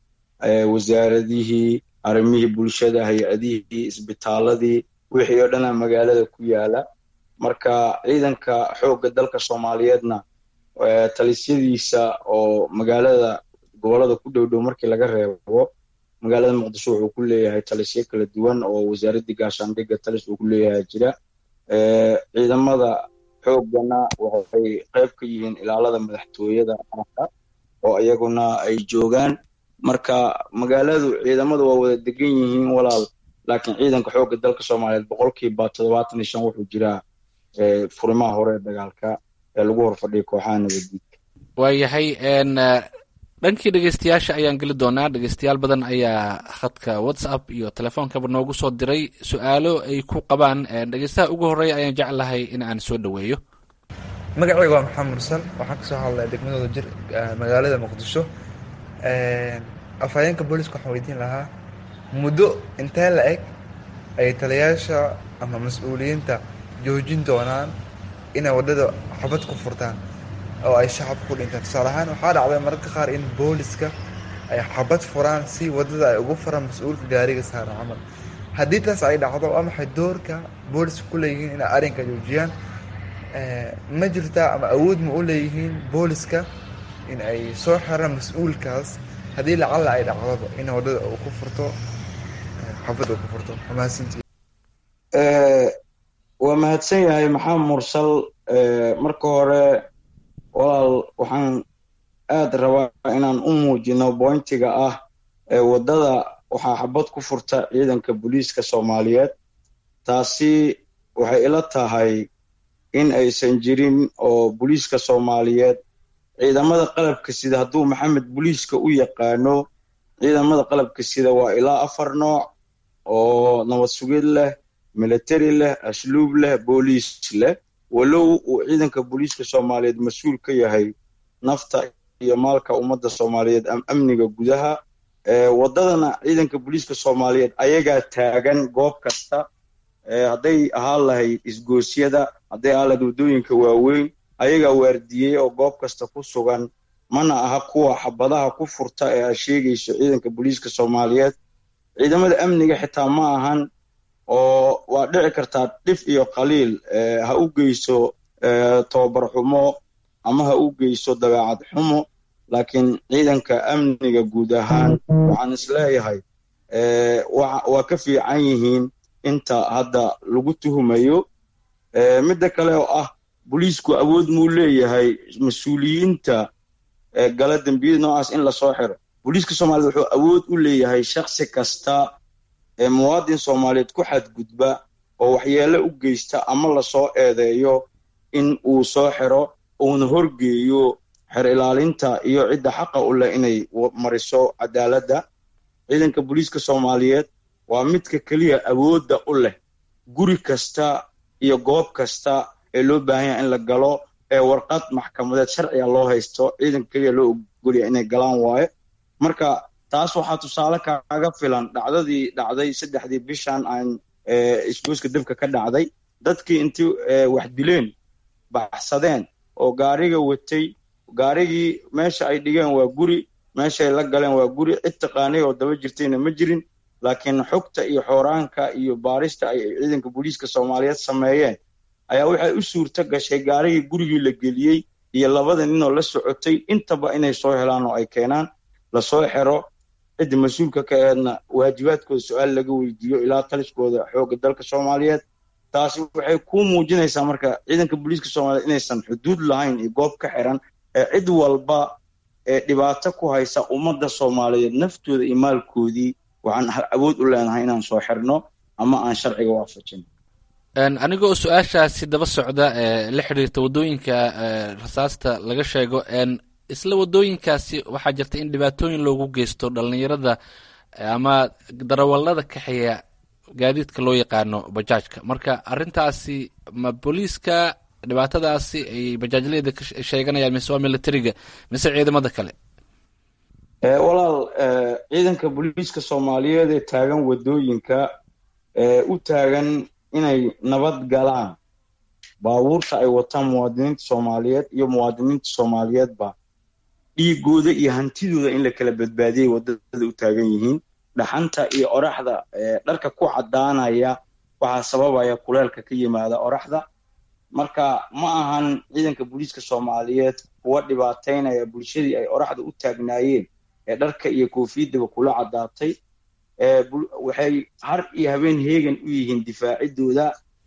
wasaaradihii arrimihii bulshada hay-adihii isbitaaladii wixii oo dhana magaalada ku yaala marka ciidanka xoogga dalka soomaaliyeedna talisyadiisa oo magaalada gobolada ku dhow dhow markii laga reebo magaalada muqdisho wuxuu ku leeyahay talisyo kala duwan oo wasaaraddii gaashaandhigga talis uu ku leeyahay jira ciidamada xoogana waxay qayb ka yihiin ilaalada madaxtooyada qaranka oo iyaguna ay joogaan marka magaaladu ciidamadu waa wada degan yihiin walaal laakiin ciidanka xoogga dalka soomaaliyeed boqolkiiba toddobaatan iyo shan wuxuu jiraa furimaha hore ee dagaalka ee lagu horfadhiya kooxaha nabaddiidka waayahay dhankii dhegeystayaasha ayaan geli doonaa dhegeystayaal badan ayaa khadka whatsapp iyo telefoonkaba noogu soo diray su-aalo ay ku qabaan dhegeystaha ugu horreeya ayaan jeclahay in aan soo dhoweeyo magacayga waa maxamed mursal waxaan kasoo hadlaya degmadooda jir magaalada muqdisho afhayeenka booliska waxaan weydiin lahaa muddo intee la eg ay taliyaasha ama mas-uuliyiinta joojin doonaan inay waddada xabad ku furtaan oo ay shacabka ku dhintaan tusaale ahaan waxaa dhacday mararka qaar in booliska ay xabad furaan si waddada ay ugu furaan mas-uulka gaariga saaran camal haddii taas ay dhacdo waa maxay doorka booliska ku leeyihiin inay arrinka joojiyaan ma jirtaa ama awood ma u leeyihiin booliska in ay soo xiraan mas-uulkaas haddii lacalla ay dhacdoba in waddada uu ku furto xabad uu ku furto mahadsantii waa mahadsan yahay maxamed mursal marka hore walaal waxaan aad rabaa inaan u muujino bointiga ah waddada waxaa xabad ku furta ciidanka booliiska soomaaliyeed taasi waxay ila tahay in aysan jirin oo booliiska soomaaliyeed ciidamada qalabka sida hadduu maxamed booliiska u yaqaano ciidamada qalabka sida waa ilaa afar nooc oo nabad sugid leh military leh asluub leh booliis leh walow uu ciidanka booliiska soomaaliyeed mas-uul ka yahay nafta iyo maalka ummadda soomaaliyeed amniga gudaha waddadana ciidanka booliiska soomaaliyeed ayagaa taagan goob kasta hadday ahaan lahayd isgoosyada hadday ahaan lahayd waddooyinka waaweyn ayagaa waardiyey oo goob kasta ku sugan mana aha kuwa xabadaha ku furta ee aad sheegayso ciidanka booliiska soomaaliyeed ciidamada amniga xitaa ma ahan oo waa dhici kartaa dhif iyo qaliil ha u geyso tobabar xumo ama ha u geyso dabeecad xumo laakiin ciidanka amniga guud ahaan waxaan isleeyahay waa ka fiican yihiin inta hadda lagu tuhumayo midda kale oo ah booliisku awood muu leeyahay mas-uuliyiinta gala dembiyada noocaas in lasoo xiro booliiska soomaaliyed wuxuu awood u leeyahay shaksi kasta ee muwaadin soomaaliyeed ku xadgudba oo waxyeelo u geysta ama lasoo eedeeyo in uu soo xiro uuna horgeeyo xer ilaalinta iyo cidda xaqa u leh inay mariso cadaaladda ciidanka booliiska soomaaliyeed waa midka keliya awoodda u leh guri kasta iyo goob kasta ee loo baahan yaha in la galo ee warqad maxkamadeed sharciga loo haysto ciidanka keliya loo ogolya inay galaan waaye marka taas waxaa tusaale kaaga filan dhacdadii dhacday saddexdii bishan aan isgooska dabka ka dhacday dadkii intii wax dileen baxsadeen oo gaariga watay gaarigii meesha ay dhigeen waa guri meeshaay la galeen waa guri cid taqaanay oo daba jirtayna ma jirin laakiin xogta iyo xooraanka iyo baarista ay ciidanka booliiska soomaaliyeed sameeyeen ayaa waxay u suurto gashay gaarigii gurigii la geliyey iyo labada ninoo la socotay intaba inay soo helaan oo ay keenaan lasoo xero cidda mas-uulka ka eedna waajibaadkooda su-aal laga weydiiyo ilaa taliskooda xoogga dalka soomaaliyeed taasi waxay ku muujinaysaa marka ciidanka booliiska soomaaliyeed inaysan xuduud lahayn iyo goob ka xiran ee cid walba ee dhibaato ku haysa ummadda soomaaliyeed naftooda iyo maalkoodii waxaan awood u leenahay inaan soo xirno ama aan sharciga waafajin anigoo su-aashaasi daba socda ee la xiriirta waddooyinka rasaasta laga sheego isla waddooyinkaasi waxaa jirta in dhibaatooyin loogu geysto dhallinyarada ama darawallada kaxeeya gaadiidka loo yaqaano bajaajka marka arrintaasi ma booliiska dhibaatadaasi ay bajaajleyda ka sheeganayaan mise waa militariga mise ciidamada kale walaal ciidanka booliiska soomaaliyeed ee taagan waddooyinka u taagan inay nabad galaan baabuurta ay wataan muwaadiniinta soomaaliyeed iyo muwaadiniinta soomaaliyeedba dhiigooda iyo hantidooda in la kala badbaadiyay waddada u taagan yihiin dhaxanta iyo oraxda dharka ku caddaanaya waxaa sababaya kuleelka ka yimaada oraxda marka ma ahan ciidanka booliiska soomaaliyeed kuwa dhibaataynaya bulshadii ay oraxda u taagnaayeen ee dharka iyo koofiyadaba kula caddaatay waxay har iyo habeen heegan u yihiin difaacidooda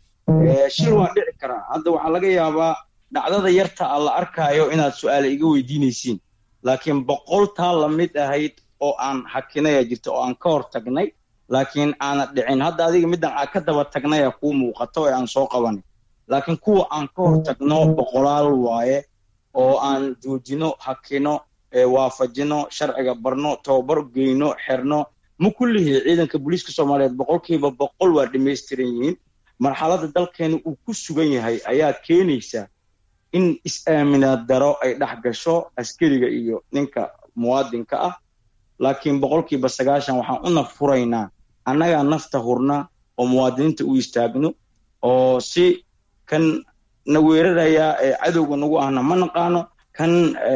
shir waa dhici karaa hadda waxaa laga yaabaa dhacdada yarta a la arkaayo inaad su-aale iga weydiinaysiin laakiin boqol taa la mid ahayd oo aan hakinaya jirta oo aan ka hor tagnay laakiin aana dhicin hadda adiga middan aan ka daba tagnaya kuu muuqato ee aan soo qabanay laakiin kuwa aan ka hor tagno boqolaal waaye oo aan joojino hakino waafajino sharciga barno tababar geyno xerno ma kullihii ciidanka booliiska soomaaliyeed boqolkiiba boqol waa dhamaystiran yihiin marxaladda dalkeena uu ku sugan yahay ayaa keenaysa in is-aaminaad daro ay dhex gasho askariga iyo ninka muwaadinka ah laakiin boqolkiiba sagaashan waxaan u naf furaynaa annagaa nafta hurna oo muwaadiniinta u istaagno oo si kan na weeraraya ee cadowga nagu ahna ma naqaano kan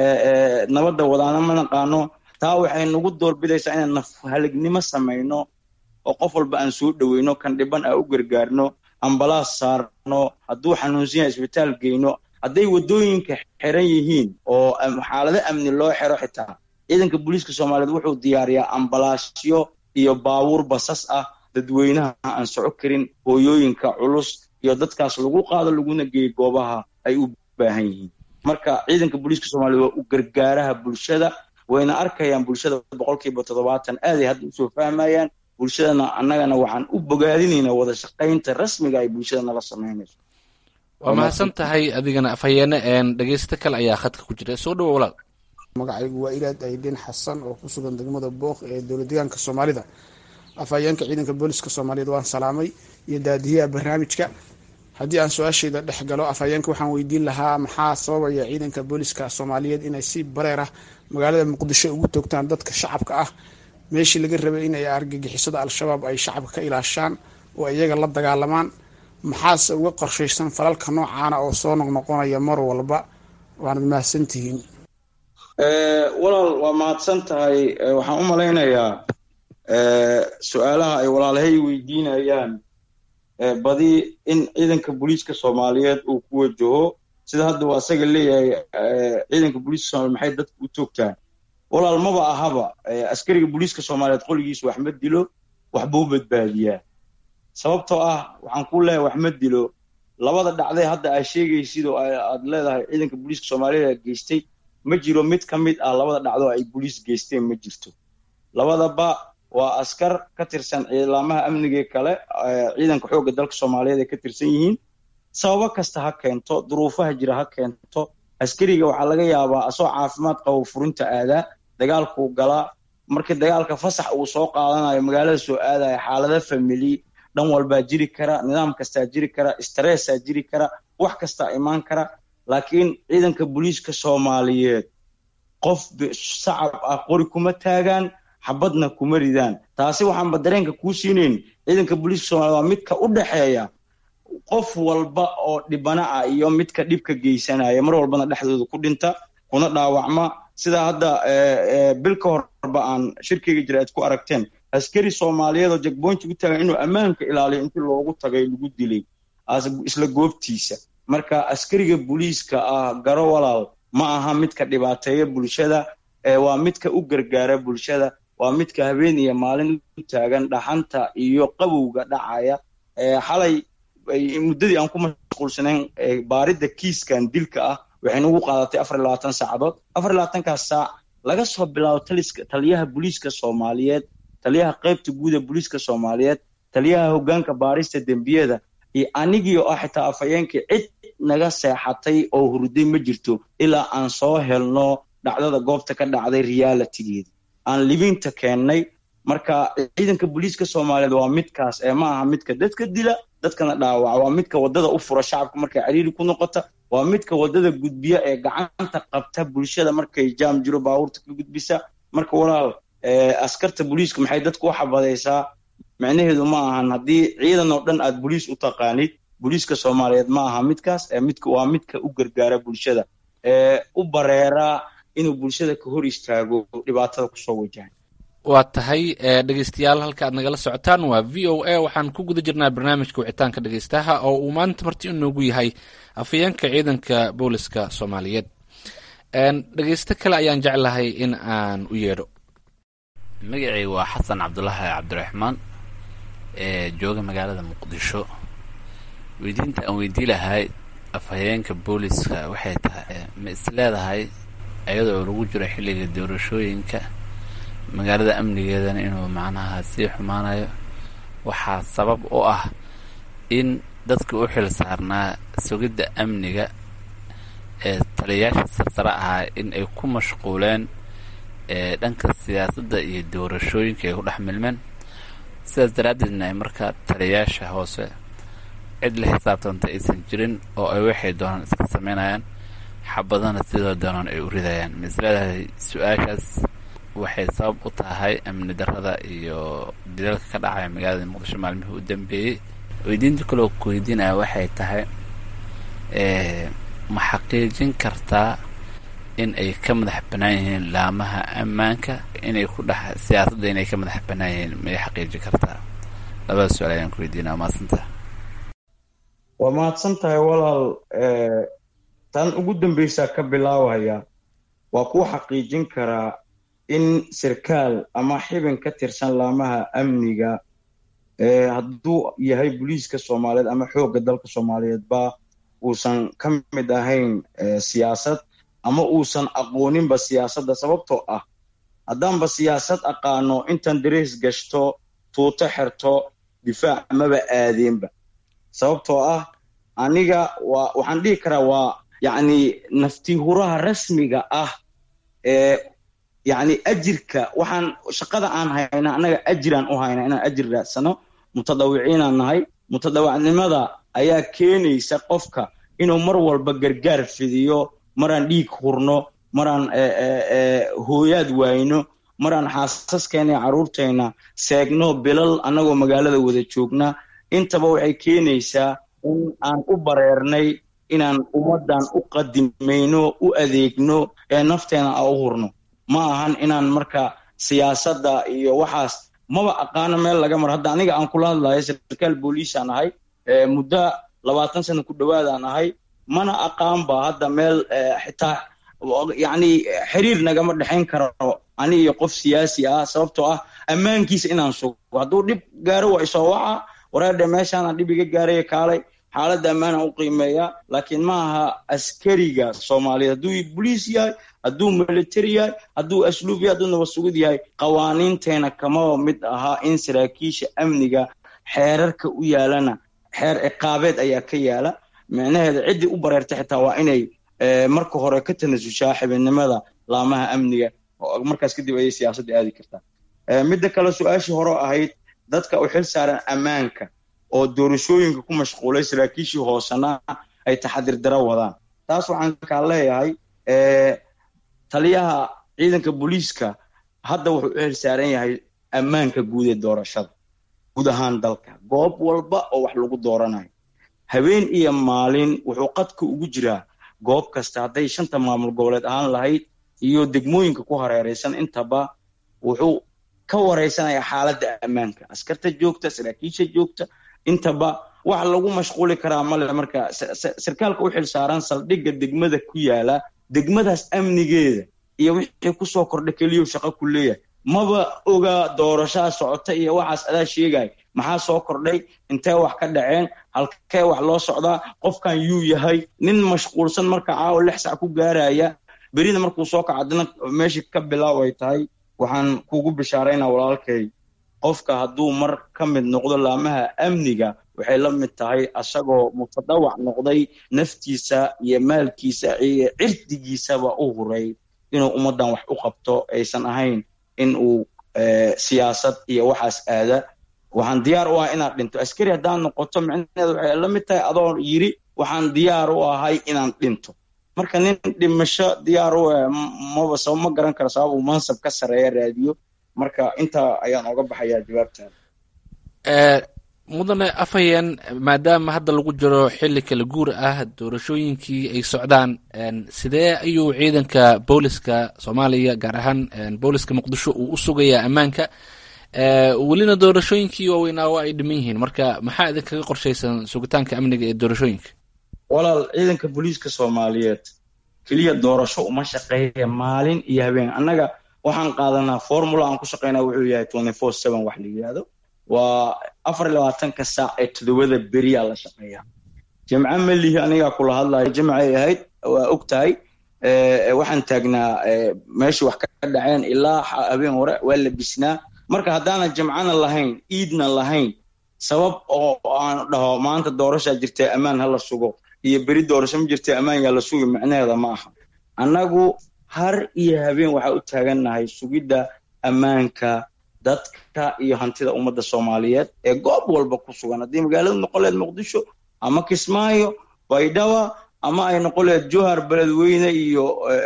nabadda wadaana ma naqaano taa waxay nagu doorbidaysaa inaan naf halignimo samayno oo qof walba aan soo dhoweyno kan dhiban aan u gargaarno ambalaas saarno hadduu xanuunsan yahay isbitaal geyno hadday waddooyinka xiran yihiin oo xaalado amni loo xiro xitaa ciidanka booliiska soomaaliyeed wuxuu diyaariyaa ambalaasyo iyo baabuur basas ah dadweynaha aan soco karin hooyooyinka culus iyo dadkaas lagu qaado laguna geeyo goobaha ay u baahan yihiin marka ciidanka booliiska soomaliyeed waa u gargaaraha bulshada wayna arkayaan bulshada boqolkiiba toddobaatan aaday hadda usoo fahmayaan bulshadana annagana waxaan u bogaadinaynaa wada shaqaynta rasmiga ay bulshada nala samaynayso waa mahadsan tahay adigana afhayeene dhegeysto kale ayaa khadka ku jira soo dhawo walaal magacaygu waa ilaad aydin xasan oo ku sugan degmada booq ee dowlad deegaanka soomaalida afhayeenka ciidanka booliska soomaaliyeed waan salaamay iyo daadiyaha barnaamijka haddii aan su-aashayda dhex galo afhayeenka waxaan weydiin lahaa maxaa sababaya ciidanka booliska soomaaliyeed inay si bareer ah magaalada muqdisho ugu toogtaan dadka shacabka ah meeshii laga rabay inay argagixisada al-shabaab ay shacabka ka ilaashaan oo iyaga la dagaalamaan maxaase uga qorshaysan falalka noocaana oo soo noqnoqonaya mar walba waanad mahadsantihiin walaal waa mahadsan tahay waxaan u malaynayaa su-aalaha ay walaalahay weydiinayaan badi in ciidanka booliiska soomaaliyeed uu ku wajaho sida hadda uu asaga leeyahay ciidanka booliiska soomaliyeed maxay dadka u toogtaan walaal maba ahaba askariga booliiska soomaaliyeed qoligiisa wax ma dilo waxbuu badbaadiyaa sababtoo ah waxaan ku leeyahay wax ma dilo labada dhacday hadda aa sheegaysid oo aad leedahay ciidanka booliiska soomaaliyeed aa geystay ma jiro mid ka mid ah labada dhacdo ay booliis geysteen ma jirto labadaba waa askar ka tirsan ciidamaha amniga kale ciidanka xoogga dalka soomaaliyeed ay ka tirsan yihiin sababo kasta ha keento duruufaha jira ha keento askariga waxaa laga yaabaa asoo caafimaad qabo furinta aadaa dagaalkuu galaa markii dagaalka fasax uu soo qaadanayo magaalada soo aadaya xaalado famili dhan walbaa jiri kara nidaam kastaa jiri kara stressaa jiri kara wax kastaa imaan kara laakiin ciidanka booliiska soomaaliyeed qof sacab ah qori kuma taagaan xabadna kuma ridaan taasi waxaanba dareenka kuu siinayn ciidanka booliiska soomaliyeed waa midka u dhexeeya qof walba oo dhibana ah iyo midka dhibka geysanaya mar walbana dhexdooda ku dhinta kuna dhaawacma sida hadda bil ka horba aan shirkeyga jira aad ku aragteen askari soomaaliyeed oo jagboynti u taagan inuu ammaanka ilaaliyo intii loogu tagay lagu dilay isla goobtiisa marka askariga booliiska ah garo walaal ma aha midka dhibaateeya bulshada waa midka u gargaara bulshada waa midka habeen iyo maalin u taagan dhaxanta iyo qabowga dhacaya xalay muddadii aan ku mashquulsanayn baaridda kiiskan dilka ah waxay nagu qaadatay afar iyo labaatan saacadood afar iyo labaatankaas saac laga soo bilaabo taliska taliyaha booliiska soomaaliyeed taliyaha qaybta guud ee booliiska soomaaliyeed taliyaha hoggaanka baarista dembiyada iyo anigii oo ah xitaa afhayeenkii cid naga seexatay oo hurday ma jirto ilaa aan soo helno dhacdada goobta ka dhacday realitigeeda aan libinta keennay marka ciidanka booliiska soomaaliyeed waa midkaas ee ma aha midka dadka dila dadkana dhaawaca waa midka waddada u fura shacabka markay cariiri ku noqota waa midka waddada gudbiya ee gacanta qabta bulshada markay jaam jiro baabuurta ka gudbisa marka walaal askarta booliiska maxay dadku u xabadaysaa micnaheedu ma ahan haddii ciidan oo dhan aad boliis u taqaanid booliiska soomaaliyeed ma aha midkaas midka waa midka u gargaara bulshada ee u bareeraa inuu bulshada ka hor istaago dhibaatada kusoo wajahay waa tahay dhegeystayaal halka aad nagala socotaan waa v o a waxaan ku guda jirnaa barnaamijka wicitaanka dhegeystaha oo uu maanta marti inoogu yahay afayeenka ciidanka booliska soomaaliyeed dhegeysto kale ayaan jeclahay in aan u yeedho magacay waa xasan cabdulaahi cabdiraxmaan ee jooga magaalada muqdisho weydiinta aan weydii lahay afhayeenka booliska waxay tahay ma is leedahay iyadoo lagu jiro xilliga doorashooyinka magaalada amnigeedana inuu macnaha sii xumaanayo waxaa sabab u ah in dadka u xil saarnaa sugidda amniga ee taliyayaasha sarsare ahaa in ay ku mashquuleen dhanka siyaasadda iyo doorashooyinka ay ku dhex milmeen sidaas daraaddeedna ay markaa taliyayaasha hoose cid la xisaabtanta aysan jirin oo ay waxay doonaan iska sameynayaan xabadana sidoo doonaan ay u ridayaan ma is leedahay su-aashaas waxay sabab u tahay amni darrada iyo dilalka ka dhacaya magaalada muqdisho maalmihii u dambeeyey weydiinta kaloo ku weydiinaya waxay tahay ma xaqiijin kartaa in ay ka madax bannaan yihiin laamaha ammaanka inay ku dhex siyaasadda inay ka madax bannaan yihiin may xaqiijin kartaa labada su-aal ayaan ku weydiinaya waa mahadsanta waa mahadsan tahay walaal tan ugu dambeysaa ka bilaabaya waa kuu xaqiijin karaa in sarkaal ama xibin ka tirsan laamaha amniga hadduu yahay booliiska soomaaliyeed ama xoogga dalka soomaaliyeedba uusan ka mid ahayn siyaasad ama uusan aqooninba siyaasadda sababtoo ah haddaanba siyaasad aqaano intan darees gashto tuuto xerto difaac maba aadeenba sababtoo ah aniga waa waxaan dhihi karaa waa yacni naftihuraha rasmiga ah ee yacni ajirka waxaan shaqada aan hayna annaga ajiraan u hayna inaan ajir raadsano mutadawiciinaan nahay mutadawacnimada ayaa keenaysa qofka inuu mar walba gargaar fidiyo maraan dhiig hurno maraan hooyaad waayno maraan xaasaskeena iyo carruurtayna seegno bilal annagoo magaalada wada joogna intaba waxay keenaysaa in aan u bareernay inaan ummaddan u qadimayno u adeegno ee nafteena aan u hurno ma ahan inaan marka siyaasadda iyo waxaas maba aqaano meel laga maro hadda aniga aan kula hadlayo sarkaal booliisaan ahay muddo labaatan sana ku dhowaadaan ahay mana aqaanba hadda meel xitaa yacni xiriir nagama dhexayn karo ani iyo qof siyaasi ah sababtoo ah ammaankiisa inaan sugo hadduu dhib gaaro waa isoo waca wareerdhe meeshaanaan dhib iga gaaraya kaalay xaaladda ammaanaan u qiimeeyaa laakiin ma aha askariga soomaaliyeed hadduu boliis yahay hadduu military yahay hadduu asluub yahay hadduu nabad sugid yahay qawaaniinteena kamaba mid ahaa in saraakiisha amniga xeerarka u yaalana xeer ciqaabeed ayaa ka yaala micnaheeda ciddii u bareertay xitaa waa inay marka hore ka tanasushaa xibinimada laamaha amniga markaas kadib ayay siyaasadda aadi kartaa midda kale su-aashii hore ahayd dadka u xil saaran ammaanka oo doorashooyinka ku mashquulay saraakiishii hoosena ay taxadir daro wadaan taas waxaan kaa leeyahay taliyaha ciidanka booliiska hadda wuxuu u xil saaran yahay ammaanka guud ee doorashada guud ahaan dalka goob walba oo wax lagu dooranayo habeen iyo maalin wuxuu qadka ugu jiraa goob kasta hadday shanta maamul goboleed ahaan lahayd iyo degmooyinka ku hareeraysan intaba wuxuu ka wareysanaya xaaladda ammaanka askarta joogta saraakiisha joogta intaba wax lagu mashquuli karaa male marka sarkaalka u xil saaran saldhigga degmada ku yaala degmadaas amnigeeda iyo wixii kusoo kordha keliyo shaqo ku leeyahay maba oga doorashaa socota iyo waxaas adaa sheegaya maxaa soo kordhay intee wax ka dhaceen halkee wax loo socdaa qofkan yuu yahay nin mashquulsan marka caawa lix sac ku gaaraya berina markuu soo kaco haddana meeshii ka bilaaw ay tahay waxaan kugu bishaaraynaa walaalkay qofka hadduu mar ka mid noqdo laamaha amniga waxay la mid tahay asagoo mutadawac noqday naftiisa iyo maalkiisa iyo cirdigiisaba u huray inuu ummaddan wax u qabto aysan ahayn in uu siyaasad iyo waxaas aada waxaan diyaar u ahay inaad dhinto askari haddaan noqoto micnaheeda waxay la mid tahay adoo yiri waxaan diyaar u ahay inaan dhinto marka nin dhimasho diyaar u ah maba sabab ma garan karo sabab uu mansab ka sarreeya raadiyo marka intaa ayaan oga baxayaa jawaabtaada mudane afhayeen maadaama hadda lagu jiro xili kala guur ah doorashooyinkii ay socdaan sidee ayuu ciidanka booliska soomaaliya gaar ahaan booliska muqdisho uu u sugayaa ammaanka welina doorashooyinkii waaweynaa waa ay dhiman yihiin marka maxaa idinkaga qorshaysan sugitaanka amniga ee doorashooyinka walaal ciidanka booliiska soomaaliyeed keliya doorasho uma shaqeeya maalin iyo habeen annaga waxaan qaadanaa formula aan ku shaqeynaa wuxuu yahay twenty four seven wax la yidhaahdo waa afar iyo labaatanka saac ee todobada beriyaa la shaqeeyaa jimco melihi anigaa kula hadlayo jimcay ahayd waa og tahay waxaan taagnaa meeshii wax ka dhaceen ilaa habeen hore waa la bisnaa marka haddaanan jimcana lahayn iidna lahayn sabab oo aan dhaho maanta doorashaa jirtay ammaan ha la sugo iyo beri doorasho ma jirtay ammaan yaa la sugi micnaheeda ma aha annagu har iyo habeen waxaa u taagannahay sugidda ammaanka dadka iyo hantida ummadda soomaaliyeed ee goob walba ku sugan haddii magaaladu noqon lehed muqdisho ama kismaayo baydhaba ama ay noqon lehed johar beledweyne iyo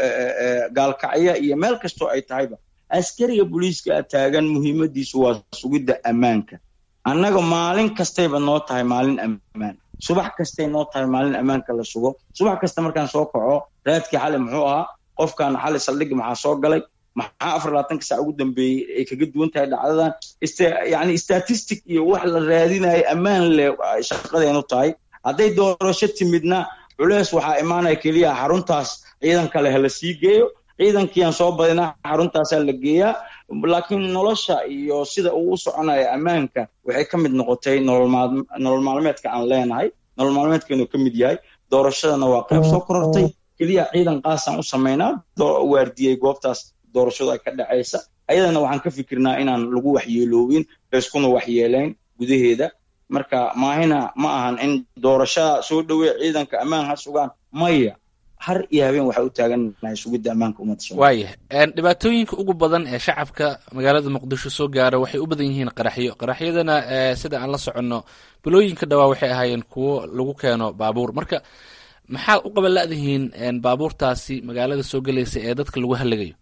gaalkacyo iyo meel kastoo ay tahayba askariga booliiska taagan muhiimadiisu waa sugidda ammaanka annaga maalin kastayba noo tahay maalin ammaan subax kastay noo tahay maalin ammaanka la sugo subax kasta markaan soo kaco raadkii xali muxuu ahaa qofkan xali saldhigi maxaa soo galay maxaa afar labaatanka saac ugu dambeeyey ay kaga duwan tahay dhacdadan yani statistic iyo wax la raadinayo ammaan leh shaqadeenu tahay hadday doorasho timidna culeys waxaa imaanaya keliya xaruntaas ciidan kale ha la sii geeyo ciidankiiaan soo badinaa xaruntaasaa la geeyaa laakiin nolosha iyo sida uu u soconayo ammaanka waxay ka mid noqotay nolol maalmeedka aan leenahay nolol maalmeedkeenu ka mid yahay doorashadana waa qayb soo korortay keliya ciidan qaasaan u samaynaa waardiyey goobtaas doorashadu ay ka dhacaysa ayadana waxaan ka fikirnaa inaan lagu waxyeeloobin layskuna waxyeelayn gudaheeda marka maahina ma ahan in doorashada soo dhowey ciidanka ammaan ha sugaan maya har iyo habeen waxaa u taagannahay sugidda ammaanka ummadda waayah dhibaatooyinka ugu badan ee shacabka magaalada muqdisho soo gaara waxay u badan yihiin qaraxyo qaraxyadana sida aan la soconno bilooyinka dhawaa waxay ahaayeen kuwo lagu keeno baabuur marka maxaa u qabanla'dihiin baabuurtaasi magaalada soo gelaysa ee dadka lagu hallagayo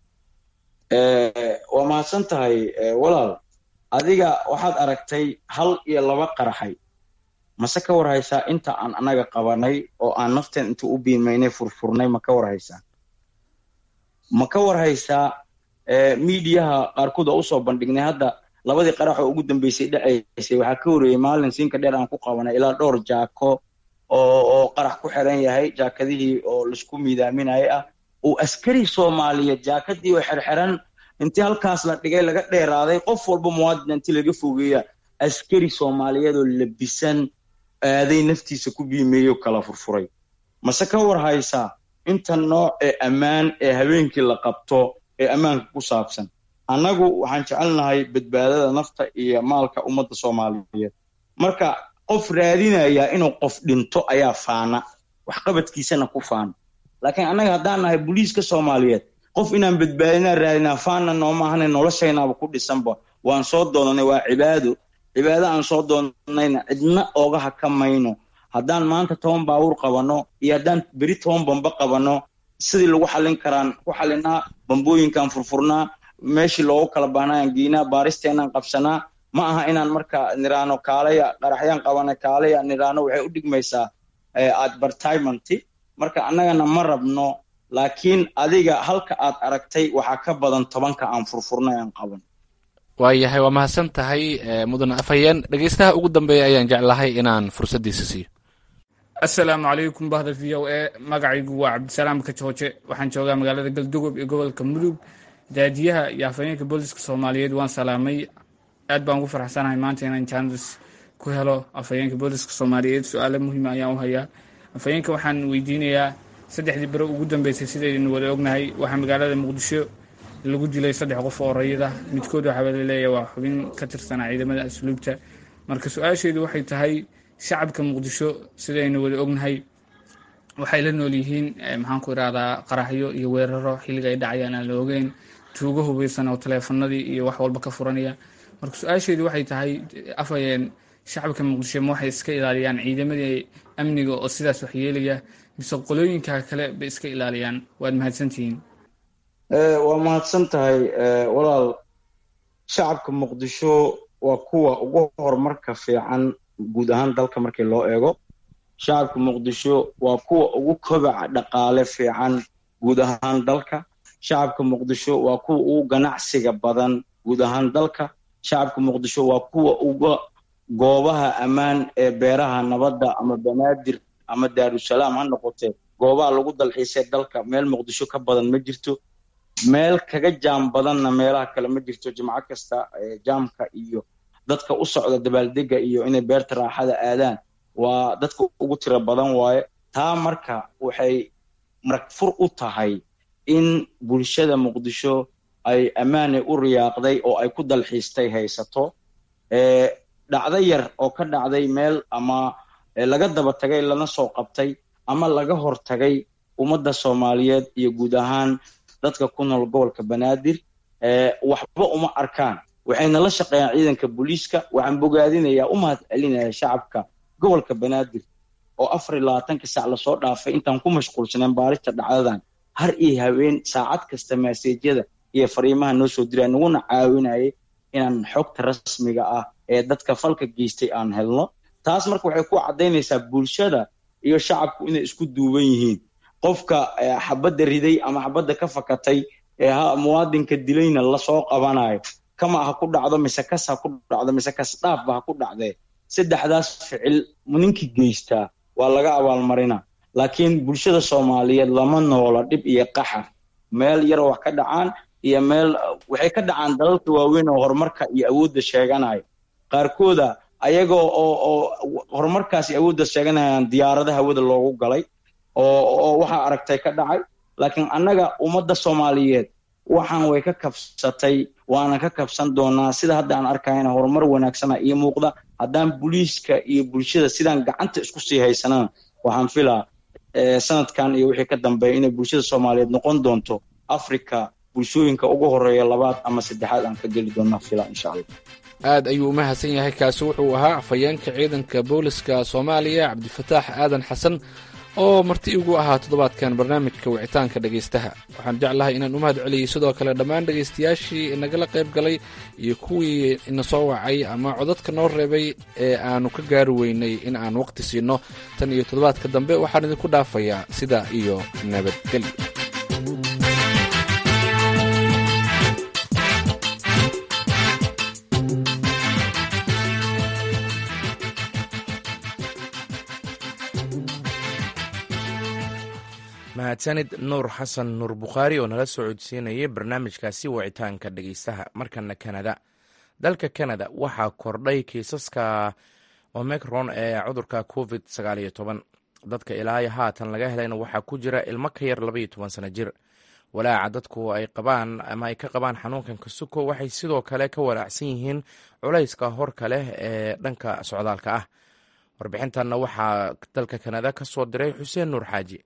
waa mahadsan tahay walaal adiga waxaad aragtay hal iyo laba qaraxay mase ka war haysaa inta aan annaga qabanay oo aan nafteen inta u biimaynay furfurnay ma ka war haysaa ma ka war haysaa miidiyaha qaarkood oo usoo bandhignay hadda labadii qarax oo ugu dambeysay dhacaysay waxaa ka horeeyey maalin siinka dheer aan ku qabanay ilaa dhowr jaako oo oo qarax ku xiran yahay jaakadihii oo laisku miidaaminaya ah uu askari soomaaliyeed jaakadii oo xerxiran intii halkaas la dhigay laga dheeraaday qof walba muwaadin intii laga fogeeya askari soomaaliyeed oo labisan aaday naftiisa ku biimeeyo kala furfuray mase ka war haysaa inta nooc ee ammaan ee habeenkii la qabto ee ammaanka ku saabsan annagu waxaan jecelnahay badbaadada nafta iyo maalka ummadda soomaaliyeed marka qof raadinayaa inuu qof dhinto ayaa faana waxqabadkiisana ku faana laakiin annaga haddaan nahay booliiska soomaaliyeed qof inaan badbaadinaa raadinaa faana nooma ahana noloshaynaaba ku dhisanba waan soo doonanay waa cibaado cibaado aan soo doonanayna cidna ooga haka mayno haddaan maanta toban baabuur qabanno iyo haddaan beri toban bamba qabanno sidii lagu xallin karaan ku xallinaa bambooyinkaan furfurnaa meeshii loogu kala baanayaan geynaa baaristeenaan qabsanaa ma aha inaan marka niraano kaalaya qaraxyaan qabana kaalaya niraano waxay u dhigmaysaa advertisementi marka annagana ma rabno laakiin adiga halka aad aragtay waxaa ka badan tobanka aan furfurnay aan qaban waayahay waa mahadsan tahay mudane afhayeen dhegeystaha ugu dambeeya ayaan jeclahay inaan fursaddiisa siiyo assalaamu calaykum bahda v o a magacaygu waa cabdisalaam kajooje waxaan joogaa magaalada galdugob iyo gobolka mudug daadiyaha iyo afhayeenka booliska soomaaliyeed waan salaamay aad baan ugu faraxsanahay maanta inaan jaanis ku helo afhayeenka booliska soomaaliyeed su-aalo muhiima ayaan u hayaa afhayeenka waxaan weydiinayaa saddexdii bere ugu dambeysay sidaynu wada ognahay waxaa magaalada muqdisho lagu dilay saddex qof oo rayida midkood waxaa laleeyahay waa xubin ka tirsanaa ciidamada asluubta marka su-aasheedu waxay tahay shacabka muqdisho sidaynu wada ognahay waxay la nool yihiin maxaan ku irahdaa qaraxyo iyo weeraro xilliga ay dhacayaan aan la ogeyn tuugo hubeysan oo taleefanadii iyo wax walba ka furanaya marka su-aasheedu waxay tahay afhayeen shacabka muqdisho ma waxay iska ilaaliyaan ciidamadii amniga oo sidaas waxyeelaya mise qolooyinka kale bay iska ilaaliyaan waad mahadsantihiin waa mahadsan tahay walaal shacabka muqdisho waa kuwa ugu horumarka fiican guud ahaan dalka markii loo eego shacabka muqdisho waa kuwa ugu kobaca dhaqaale fiican guud ahaan dalka shacabka muqdisho waa kuwa ugu ganacsiga badan guud ahaan dalka shacabka muqdisho waa kuwa uga goobaha ammaan ee beeraha nabadda ama banaadir ama daarusalaam ha noqotee goobaha lagu dalxiisay dalka meel muqdisho ka badan ma jirto meel kaga jaam badanna meelaha kale ma jirto jimco kasta jaamka iyo dadka u socda dabaaldega iyo inay beerta raaxada aadaan waa dadka ugu tiro badan waaye taa marka waxay maragfur u tahay in bulshada muqdisho ay ammaanay u riyaaqday oo ay ku dalxiistay haysato dhacdo yar oo ka dhacday meel ama laga daba tagay lana soo qabtay ama laga hortagay ummadda soomaaliyeed iyo guud ahaan dadka ku nool gobolka banaadir waxba uma arkaan waxayna la shaqeeyaan ciidanka booliiska waxaan bogaadinayaa u mahad celinaya shacabka gobolka banaadir oo afar iyo labaatanka sac lasoo dhaafay intaan ku mashquulsaneen baarista dhacdadan har iyo haween saacad kasta maaseejyada iyo fariimaha noo soo diraya naguna caawinayay inaan xogta rasmiga ah ee dadka falka geystay aan helno taas marka waxay ku caddaynaysaa bulshada iyo shacabku inay isku duuban yihiin qofka xabadda riday ama xabadda ka fakatay ee ha muwaadinka dilayna lasoo qabanayo kama ha ku dhacdo mise kas ha ku dhacdo mise kas dhaafba ha ku dhacdee saddexdaas ficil ninkii geystaa waa laga abaalmarina laakiin bulshada soomaaliyeed lama noola dhib iyo qaxar meel yar wax ka dhacaan iyo meel waxay ka dhacaan dalalka waaweyn oo horumarka iyo awoodda sheeganayo qaarkooda ayagoo oo oo horumarkaasi awoodda sheeganayaan diyaarada hawada loogu galay oo oo waxaa aragtay ka dhacay laakiin annaga ummadda soomaaliyeed waxaan way ka kabsatay waana ka kabsan doonaa sida hadda aan arkayna horumar wanaagsana iyo muuqda haddaan booliiska iyo bulshada sidaan gacanta isku sii haysanana waxaan filaa sanadkan iyo wixii ka dambeeya inay bulshada soomaaliyeed noqon doonto africa bulshooyinka ugu horeeya labaad ama saddexaad aan ka geli doonaa fila insha allah aad ayuu u mahadsan yahay kaasi wuxuu ahaa afhayeenka ciidanka booliska soomaaliya cabdifataax aadan xasan oo marti igu ahaa toddobaadkan barnaamijka wicitaanka dhegaystaha waxaan jeclahay inaan u mahad celiyey sidoo kale dhammaan dhegaystayaashii nagala qayb galay iyo kuwii ina soo wacay ama codadka noo reebay ee aanu ka gaari weynay in aan waqti siino tan iyo toddobaadka dambe waxaan idinku dhaafayaa sidaa iyo nabadgelyo mahadsanid nuur xasan nuur bukhaari oo nala soo codsiinayay barnaamijkaasi wicitaanka dhegeystaha markana kanada dalka kanada waxaa kordhay kiisaska omicron ee cudurka covid sagaaliyo toban dadka ilaayo haatan laga helayna waxaa ku jira ilmo ka yar labaiyo toban sano jir walaaca dadku ay qabaan ama ay ka qabaan xanuunkan kasuko waxay sidoo kale ka walaacsan yihiin culayska horka leh ee dhanka socdaalka ah warbixintanna waxaa dalka kanada ka soo diray xuseen nuur xaaji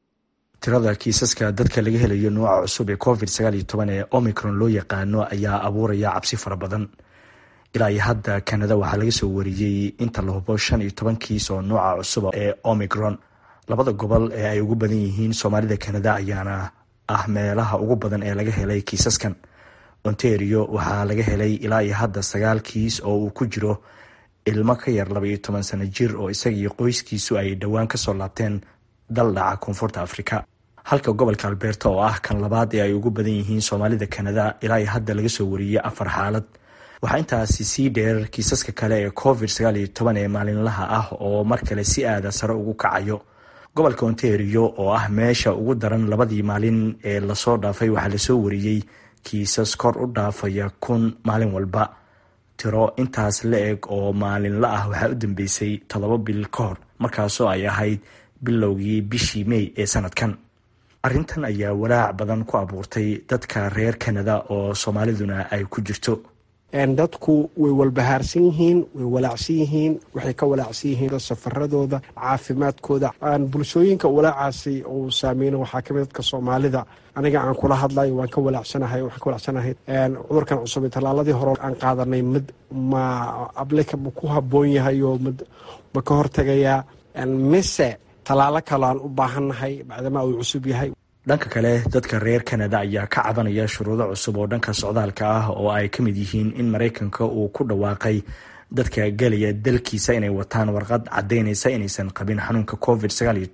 tirada kiisaska dadka laga helayo nooca cusub ee covid sagaaliyo toban ee omicron loo yaqaano ayaa abuuraya cabsi fara badan ilaa iyo hadda kanada waxaa laga soo wariyey inta la hubo shan iyo toban kiis oo nooca cusub ee omicron labada gobol ee ay ugu badan yihiin soomaalida kanada ayaana ah meelaha ugu badan ee laga helay kiisaskan ontario waxaa laga helay ilaa iyo hadda sagaal kiis oo uu ku jiro ilmo ka yar laba iyo toban sano jir oo isagii qoyskiisu ay dhowaan kasoo laabteen dal dhaca koonfurta afrika halka gobolka alberta oo ah kan labaad ee ay ugu badan yihiin soomaalida kanada ilaa iyo hadda laga soo wariyey afar xaalad waxaa intaasi sii dheer kiisaska kale ee covid sagaal iyo toban ee maalinlaha ah oo mar kale si aada sare ugu kacayo gobolka ontario oo ah meesha ugu daran labadii maalin ee lasoo dhaafay waxaa lasoo wariyey kiisas kor u dhaafaya kun maalin walba tiro intaas la eg oo maalinla ah waxaa u dambeysay toddoba bil ka hor markaasoo ay ahayd bilowgii bishii mey ee sanadkan arrintan ayaa walaac badan ku abuurtay dadka reer kanada oo soomaaliduna ay ku jirto dadku way walbahaarsan yihiin way walaacsan yihiin waxay ka walaacsan yihiin safaradooda caafimaadkooda bulshooyinka walaacaasi uu saameyna waxaa kamid dadka soomaalida aniga aan kula hadlayo waan ka walaacsanahay waxaan ka walaacsanahay cudurkan cusub tallaaladii hore aan qaadanay mid ma ablika ma ku habboon yahay oo mid ma ka hortegayaa mise tallaalo kale aan u baahannahay bacdamaa uu cusub yahay dhanka kale dadka reer kanada ayaa ka cabanaya shuruudo cusub oo dhanka socdaalka ah oo ay ka mid yihiin in maraykanka uu ku dhawaaqay dadka gelaya dalkiisa inay wataan warqad caddaynaysa inaysan qabin xanuunka covid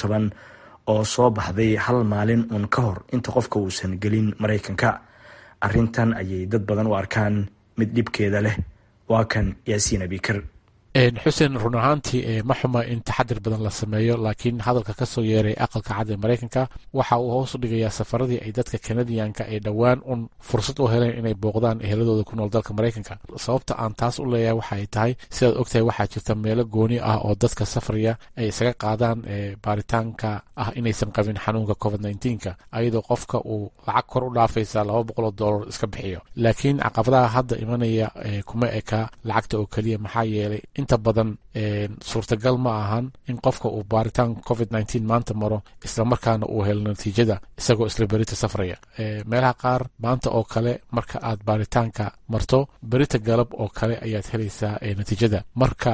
oo soo baxday hal maalin uun ka hor inta qofka uusan gelin maraykanka arrintan ayay dad badan u arkaan mid dhibkeeda leh waa kan yaasiin abikar xuseen run ahaantii ma xuma in taxadir badan la sameeyo laakiin hadalka kasoo yeeray aqalka cad ee maraykanka waxa uu hoos u dhigayaa safaradii ay dadka kanadiyanka ay dhowaan un fursad u heleen inay booqdaan eheladooda ku nool dalka maraykanka sababta aan taas u leeyahay waxa ay tahay sidaad ogtahay waxaa jirta meelo gooni ah oo dadka safriya ay isaga qaadaan baaritaanka ah inaysan qabin xanuunka covid nka ayadoo qofka uu lacag kor u dhaafaysa laba boqoloo dollar iska bixiyo laakiin caqabadaha hadda imanaya kuma eka lacagta oo keliya maxaa yeelay inta badan suurtagal ma ahan in qofka uu baaritaanka covid maanta maro islamarkaana uu helo natiijada isagoo isla berita safraya meelaha qaar maanta oo kale marka aad baaritaanka marto berita galab oo kale ayaad helaysaa natiijada marka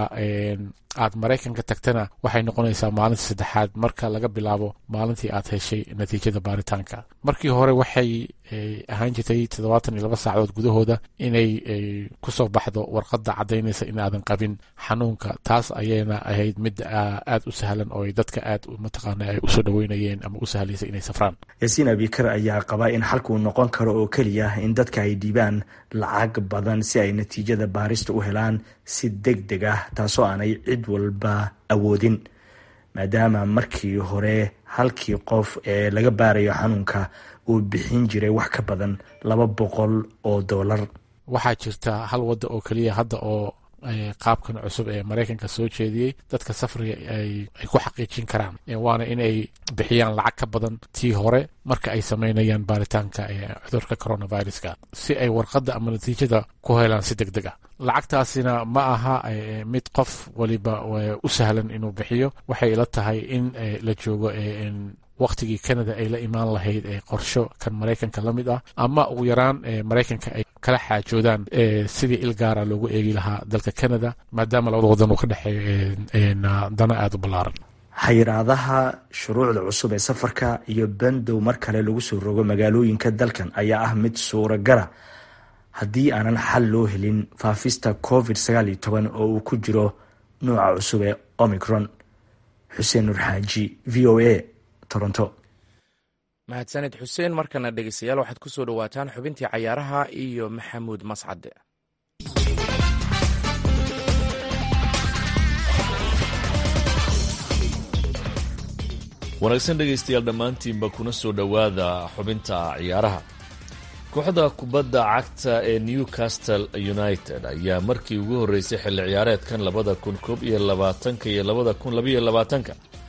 aad maraykanka tagtana waxay noqonaysaa maalinta saddexaad marka laga bilaabo maalintii aad heshay natiijada baaritaanka markii hore waxay ahaan jirtay toddobaatan iyo laba saacadood gudahooda inay kusoo baxdo warqadda caddaynaysa in aadan qabin xanuunka taas ayayna ahayd mid aad u sahlan oo dadka aad mataqaana ay usoo dhaweynayeen ama u sahlaysa inay safraan yaasiin abikar ayaa qaba in xalkuu noqon karo oo keliya in dadka ay dhiibaan lacag badan si ay natiijada baarista u helaan si deg deg ah taasoo aanay cid walba awoodin maadaama markii hore halkii qof ee laga baarayo xanuunka uu bixin jiray wax ka badan laba boqol oo dollar waxaa jirta hal wadda oo keliya hadda oo qaabkan cusub ee maraykanka soo jeediyey dadka safriga ay ku xaqiijin karaan waana inay bixiyaan lacag ka badan tii hore marka ay sameynayaan baaritaanka cudurka coronaviruska si ay warqadda ama natiijada ku helaan si deg deg ah lacagtaasina ma aha mid qof waliba u sahlan inuu bixiyo waxay ila tahay in la joogo waktigii canada ay la imaan lahayd ee qorsho kan maraykanka la mid ah ama ugu yaraan maraykanka ay kala xaajoodaan sidii il gaara loogu eegi lahaa dalka canada maadaama labada wadan uu ka dhexeeyo dana aada u ballaaran xayiraadaha shuruucda cusub ee safarka iyo bandow mar kale lagu soo rogo magaalooyinka dalkan ayaa ah mid suuragala haddii aanan xal loo helin faafista covid oo uu ku jiro nooca cusub ee omicron xuseen nur xaaji v o a toronto mahadsaned xuseen markana dhegeystayaal waxaad ku soo dhowaataan xubintii cayaaraha iyo maxamuud mascade wanaagsan dhegaystayaal dhammaantiinba kuna soo dhowaada xubinta ciyaaraha kooxda kubadda cagta ee newcastle united ayaa markii ugu horreysay xilli ciyaareedkan labada kun koob iyo labaatanka iyo labada kun labaiyo labaatanka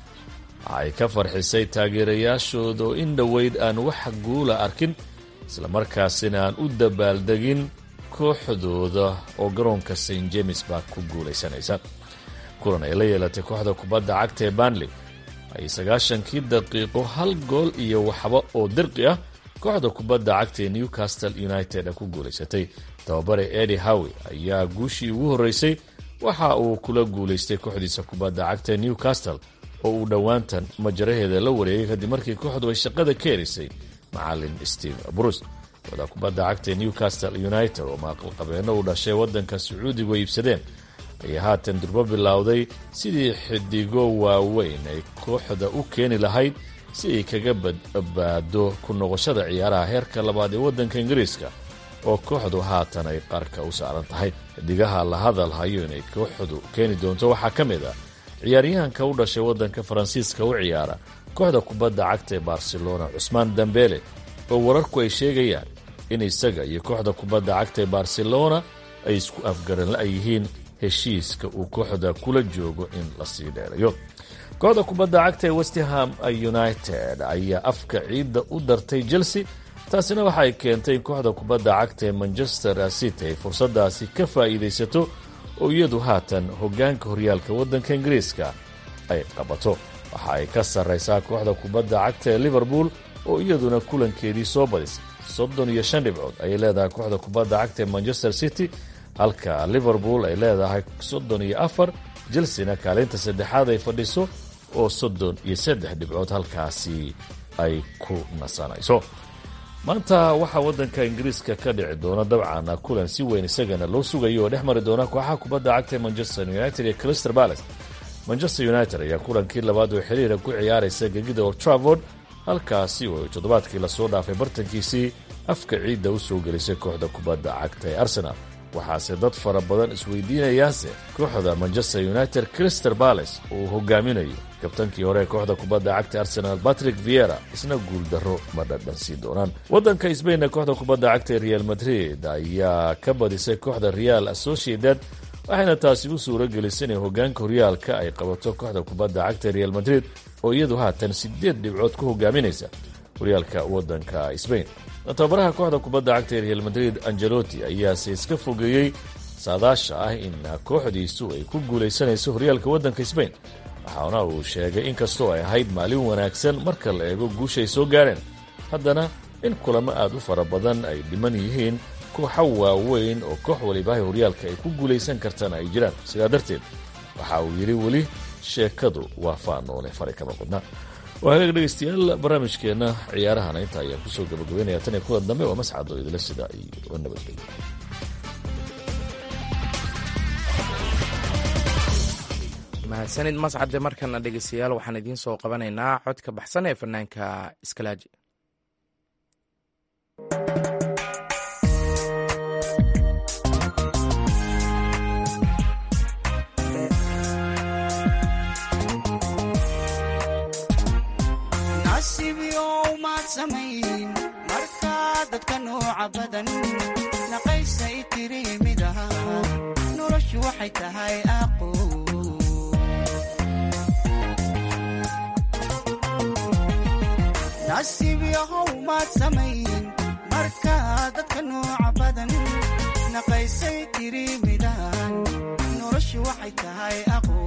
waxay ka farxisay taageerayaashooda oo in dhoweyd aan wax guula arkin islamarkaasina aan u dabaaldegin kooxdooda oo garoonka st james baa ku guulaysanaysa kulan ay la yeelatay kooxda kubadda cagta ee banley ay sagaashankii daqiiqo hal gool iyo waxba oo dirqi ah kooxda kubadda cagta ee newcastle united ku guulaysatay tababare edi howe ayaa guushii ugu horreysay waxa uu kula guulaystay kooxdiisa kubadda cagta ee newcastle oo uu dhowaantan majaraheeda la wareegay kadib markii kooxdu ay shaqada ka herisay macalin steve bruce kooxda kubadda cagta ee newcastle united oo maaqalqabeeno uu dhashay waddanka sacuudigu ay iibsadeen ayaa haatan durbo bilowday sidii xidigo waaweyn ay kooxda u keeni lahayd si ay kaga badbaado ku noqoshada ciyaaraha heerka labaad ee waddanka ingiriiska oo kooxdu haatan ay qarka u saaran tahay xidigaha la hadal hayo inay kooxdu keeni doonto waxaa ka mid ah ciyaaryahanka u dhashay waddanka faransiiska u ciyaara kooxda kubadda cagta ee barcelona cusmaan dambele oo wararku ay sheegayaan in isaga iyo kooxda kubadda cagta ee barcelona ay isku afgaran la-yihiin heshiiska uu kooxda kula joogo in la sii dheerayo kooxda kubadda cagta ee westham united ayaa afka ciidda u dartay chelsea taasina waxay keentay in kooxda kubadda cagta ee manchester city ay fursadaasi ka faa'iidaysato oo iyadu haatan hoggaanka horyaalka waddanka ingiriiska ay qabato waxa ay ka sarraysaa kooxda kubadda cagta ee liverpool oo iyaduna kulankeedii soo badisay soddon iyo shan dhibcood ayay leedahay kooxda kubadda cagta ee manchester city halka liverpool ay leedahay soddon iyo afar chelsena kaalinta saddexaad ay fadhiso oo soddon iyo saddex dhibcood halkaasi ay ku nasanayso maanta waxaa waddanka ingiriiska ka dhici doona dabcan kulan si weyn isagana loo sugayo oo dhex mari doona kooxaha kubadda cagta ee manchester united iyo crystal palace manchester united ayaa kulankii labaad oo xiriira ku ciyaaraysa gegida old travord halkaasi oo ay toddobaadkii lasoo dhaafay bartankiisii afka ciidda u soo gelisay kooxda kubadda cagta ee arsenal waxaase dad fara badan isweydiinayaanse kooxda manchester united crystal palace uu hogaaminayo kabtankii hore ee kooxda kubadda cagta arsenal patrick viera isna guuldarro ma dhadhansiin doonaan waddanka sbainna kooxda kubadda cagta ee real madrid ayaa ka badisay kooxda real associated waxayna taasi u suuro gelisay inay hogaanka horyaalka ay qabato kooxda kubadda cagta real madrid oo iyadu haatan sideed dhibcood ku hogaaminaysa horyaalka waddanka sbain tababaraha kooxda kubadda cagta ee real madrid angelotti ayaase iska fogeeyey saadaasha ah in kooxdiisu ay ku guulaysanayso horyaalka waddanka sbain waxaana uu sheegay inkastoo ay ahayd maalin wanaagsan marka la eego guushay soo gaareen haddana in kulamo aad u fara badan ay dhiman yihiin kooxa waaweyn oo koox walibahay horyaalka ay ku guulaysan kartana ay jiraan sidaa darteed waxa uu yidhi weli sheekadu waa faanoole fari kama qodna waa hagaag dhegeystayaal barnaamijkeenna ciyaarahana inta ayaan kusoo gabagabeynaya tan iyo kulan dambe waa mascad oo idila sida iyo nabadgelyo mahadsanid mascade markana dhegeystayaal waxaan idiin soo qabanaynaa codka baxsan ee fanaanka iskalaaji markaa dadka nooca badan naqaysay tiri mid aha noloshu waxay tahay aqo nasiib yahow maad samayn markaa dadka nooca badan naqaysay tiri midahan noloshu waxay tahay aqo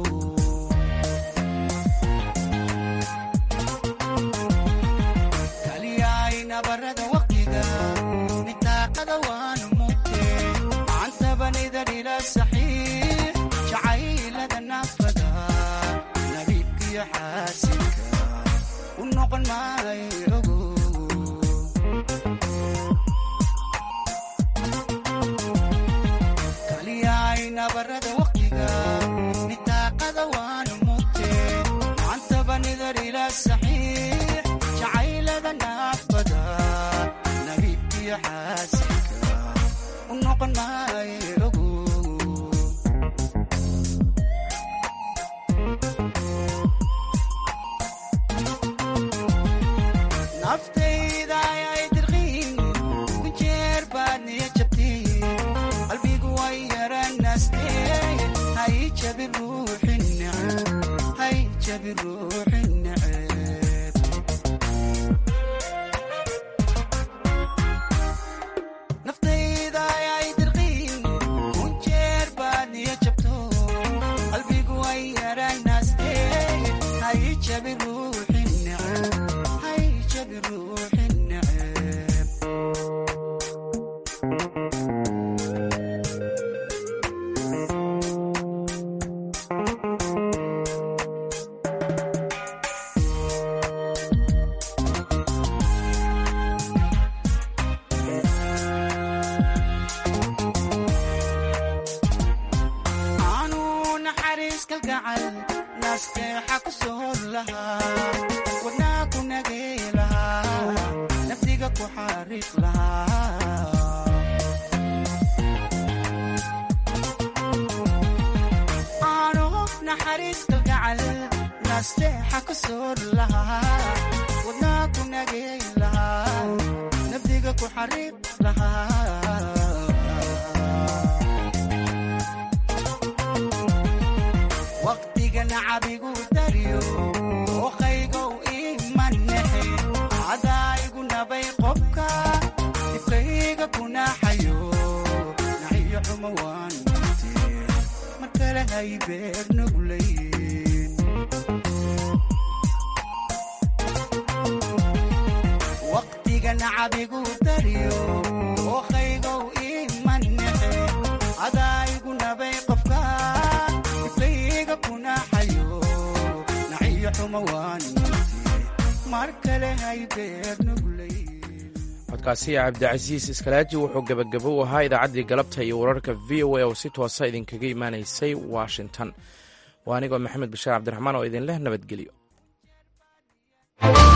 barada waqtiga nitaaqada waanu mugte macantabanidadhila saxiix jacaylada naafada nabiibkiyo xaasinka u noqon maayo ogo kaliyayna barada waqtiga nitaaqada waanu mugte macantabanidadhila saxiix jacaylada naafada nabiibkiyo xaasinka u noqon maayo ogo naftayda ayay dirqiin kunjeer baad niya jabtiin qalbigu way yaranaastee hay jabi ruuxin neceb hay jabi ruuxin neceb naftayda ayay dirqiin kunjeer baad niya jabto qalbigu way yaranaastee hay jabi ruuxin neceb hay jabi ruuxin neceb aanu naxariis kalgacal naasteexa ku soor lahaa wadnaa ku nagay lahaa naftiga ku xariiq lahaa aanu naxariis kalgacal naasteexa ku soor lahaa wadnaa ku nagay lahaa naftiga ku xariiq lahaa waqtiga nacabigu dariyo dooqaygow imanexe cadaa igu nabay qobka dibkayga kunaxayo naxiyo xumo waan mute mar kale hay beer nuglayn waqtiga nacabigu dariyo dooqaygow imanexe cadaa igu nabay qofka dibkayga kunaxayo naxiyo xumo waan mute mar kale hay beer nuglay codkaasi cabdicasiis iskalaaji wuxuu gebagabo u ahaa idaacaddii galabta iyo wararka v o a oo si toosa idinkaga imaanaysay washington waa anigoo maxamed bashaar cabdiraxmaan oo idin leh nabadgelyo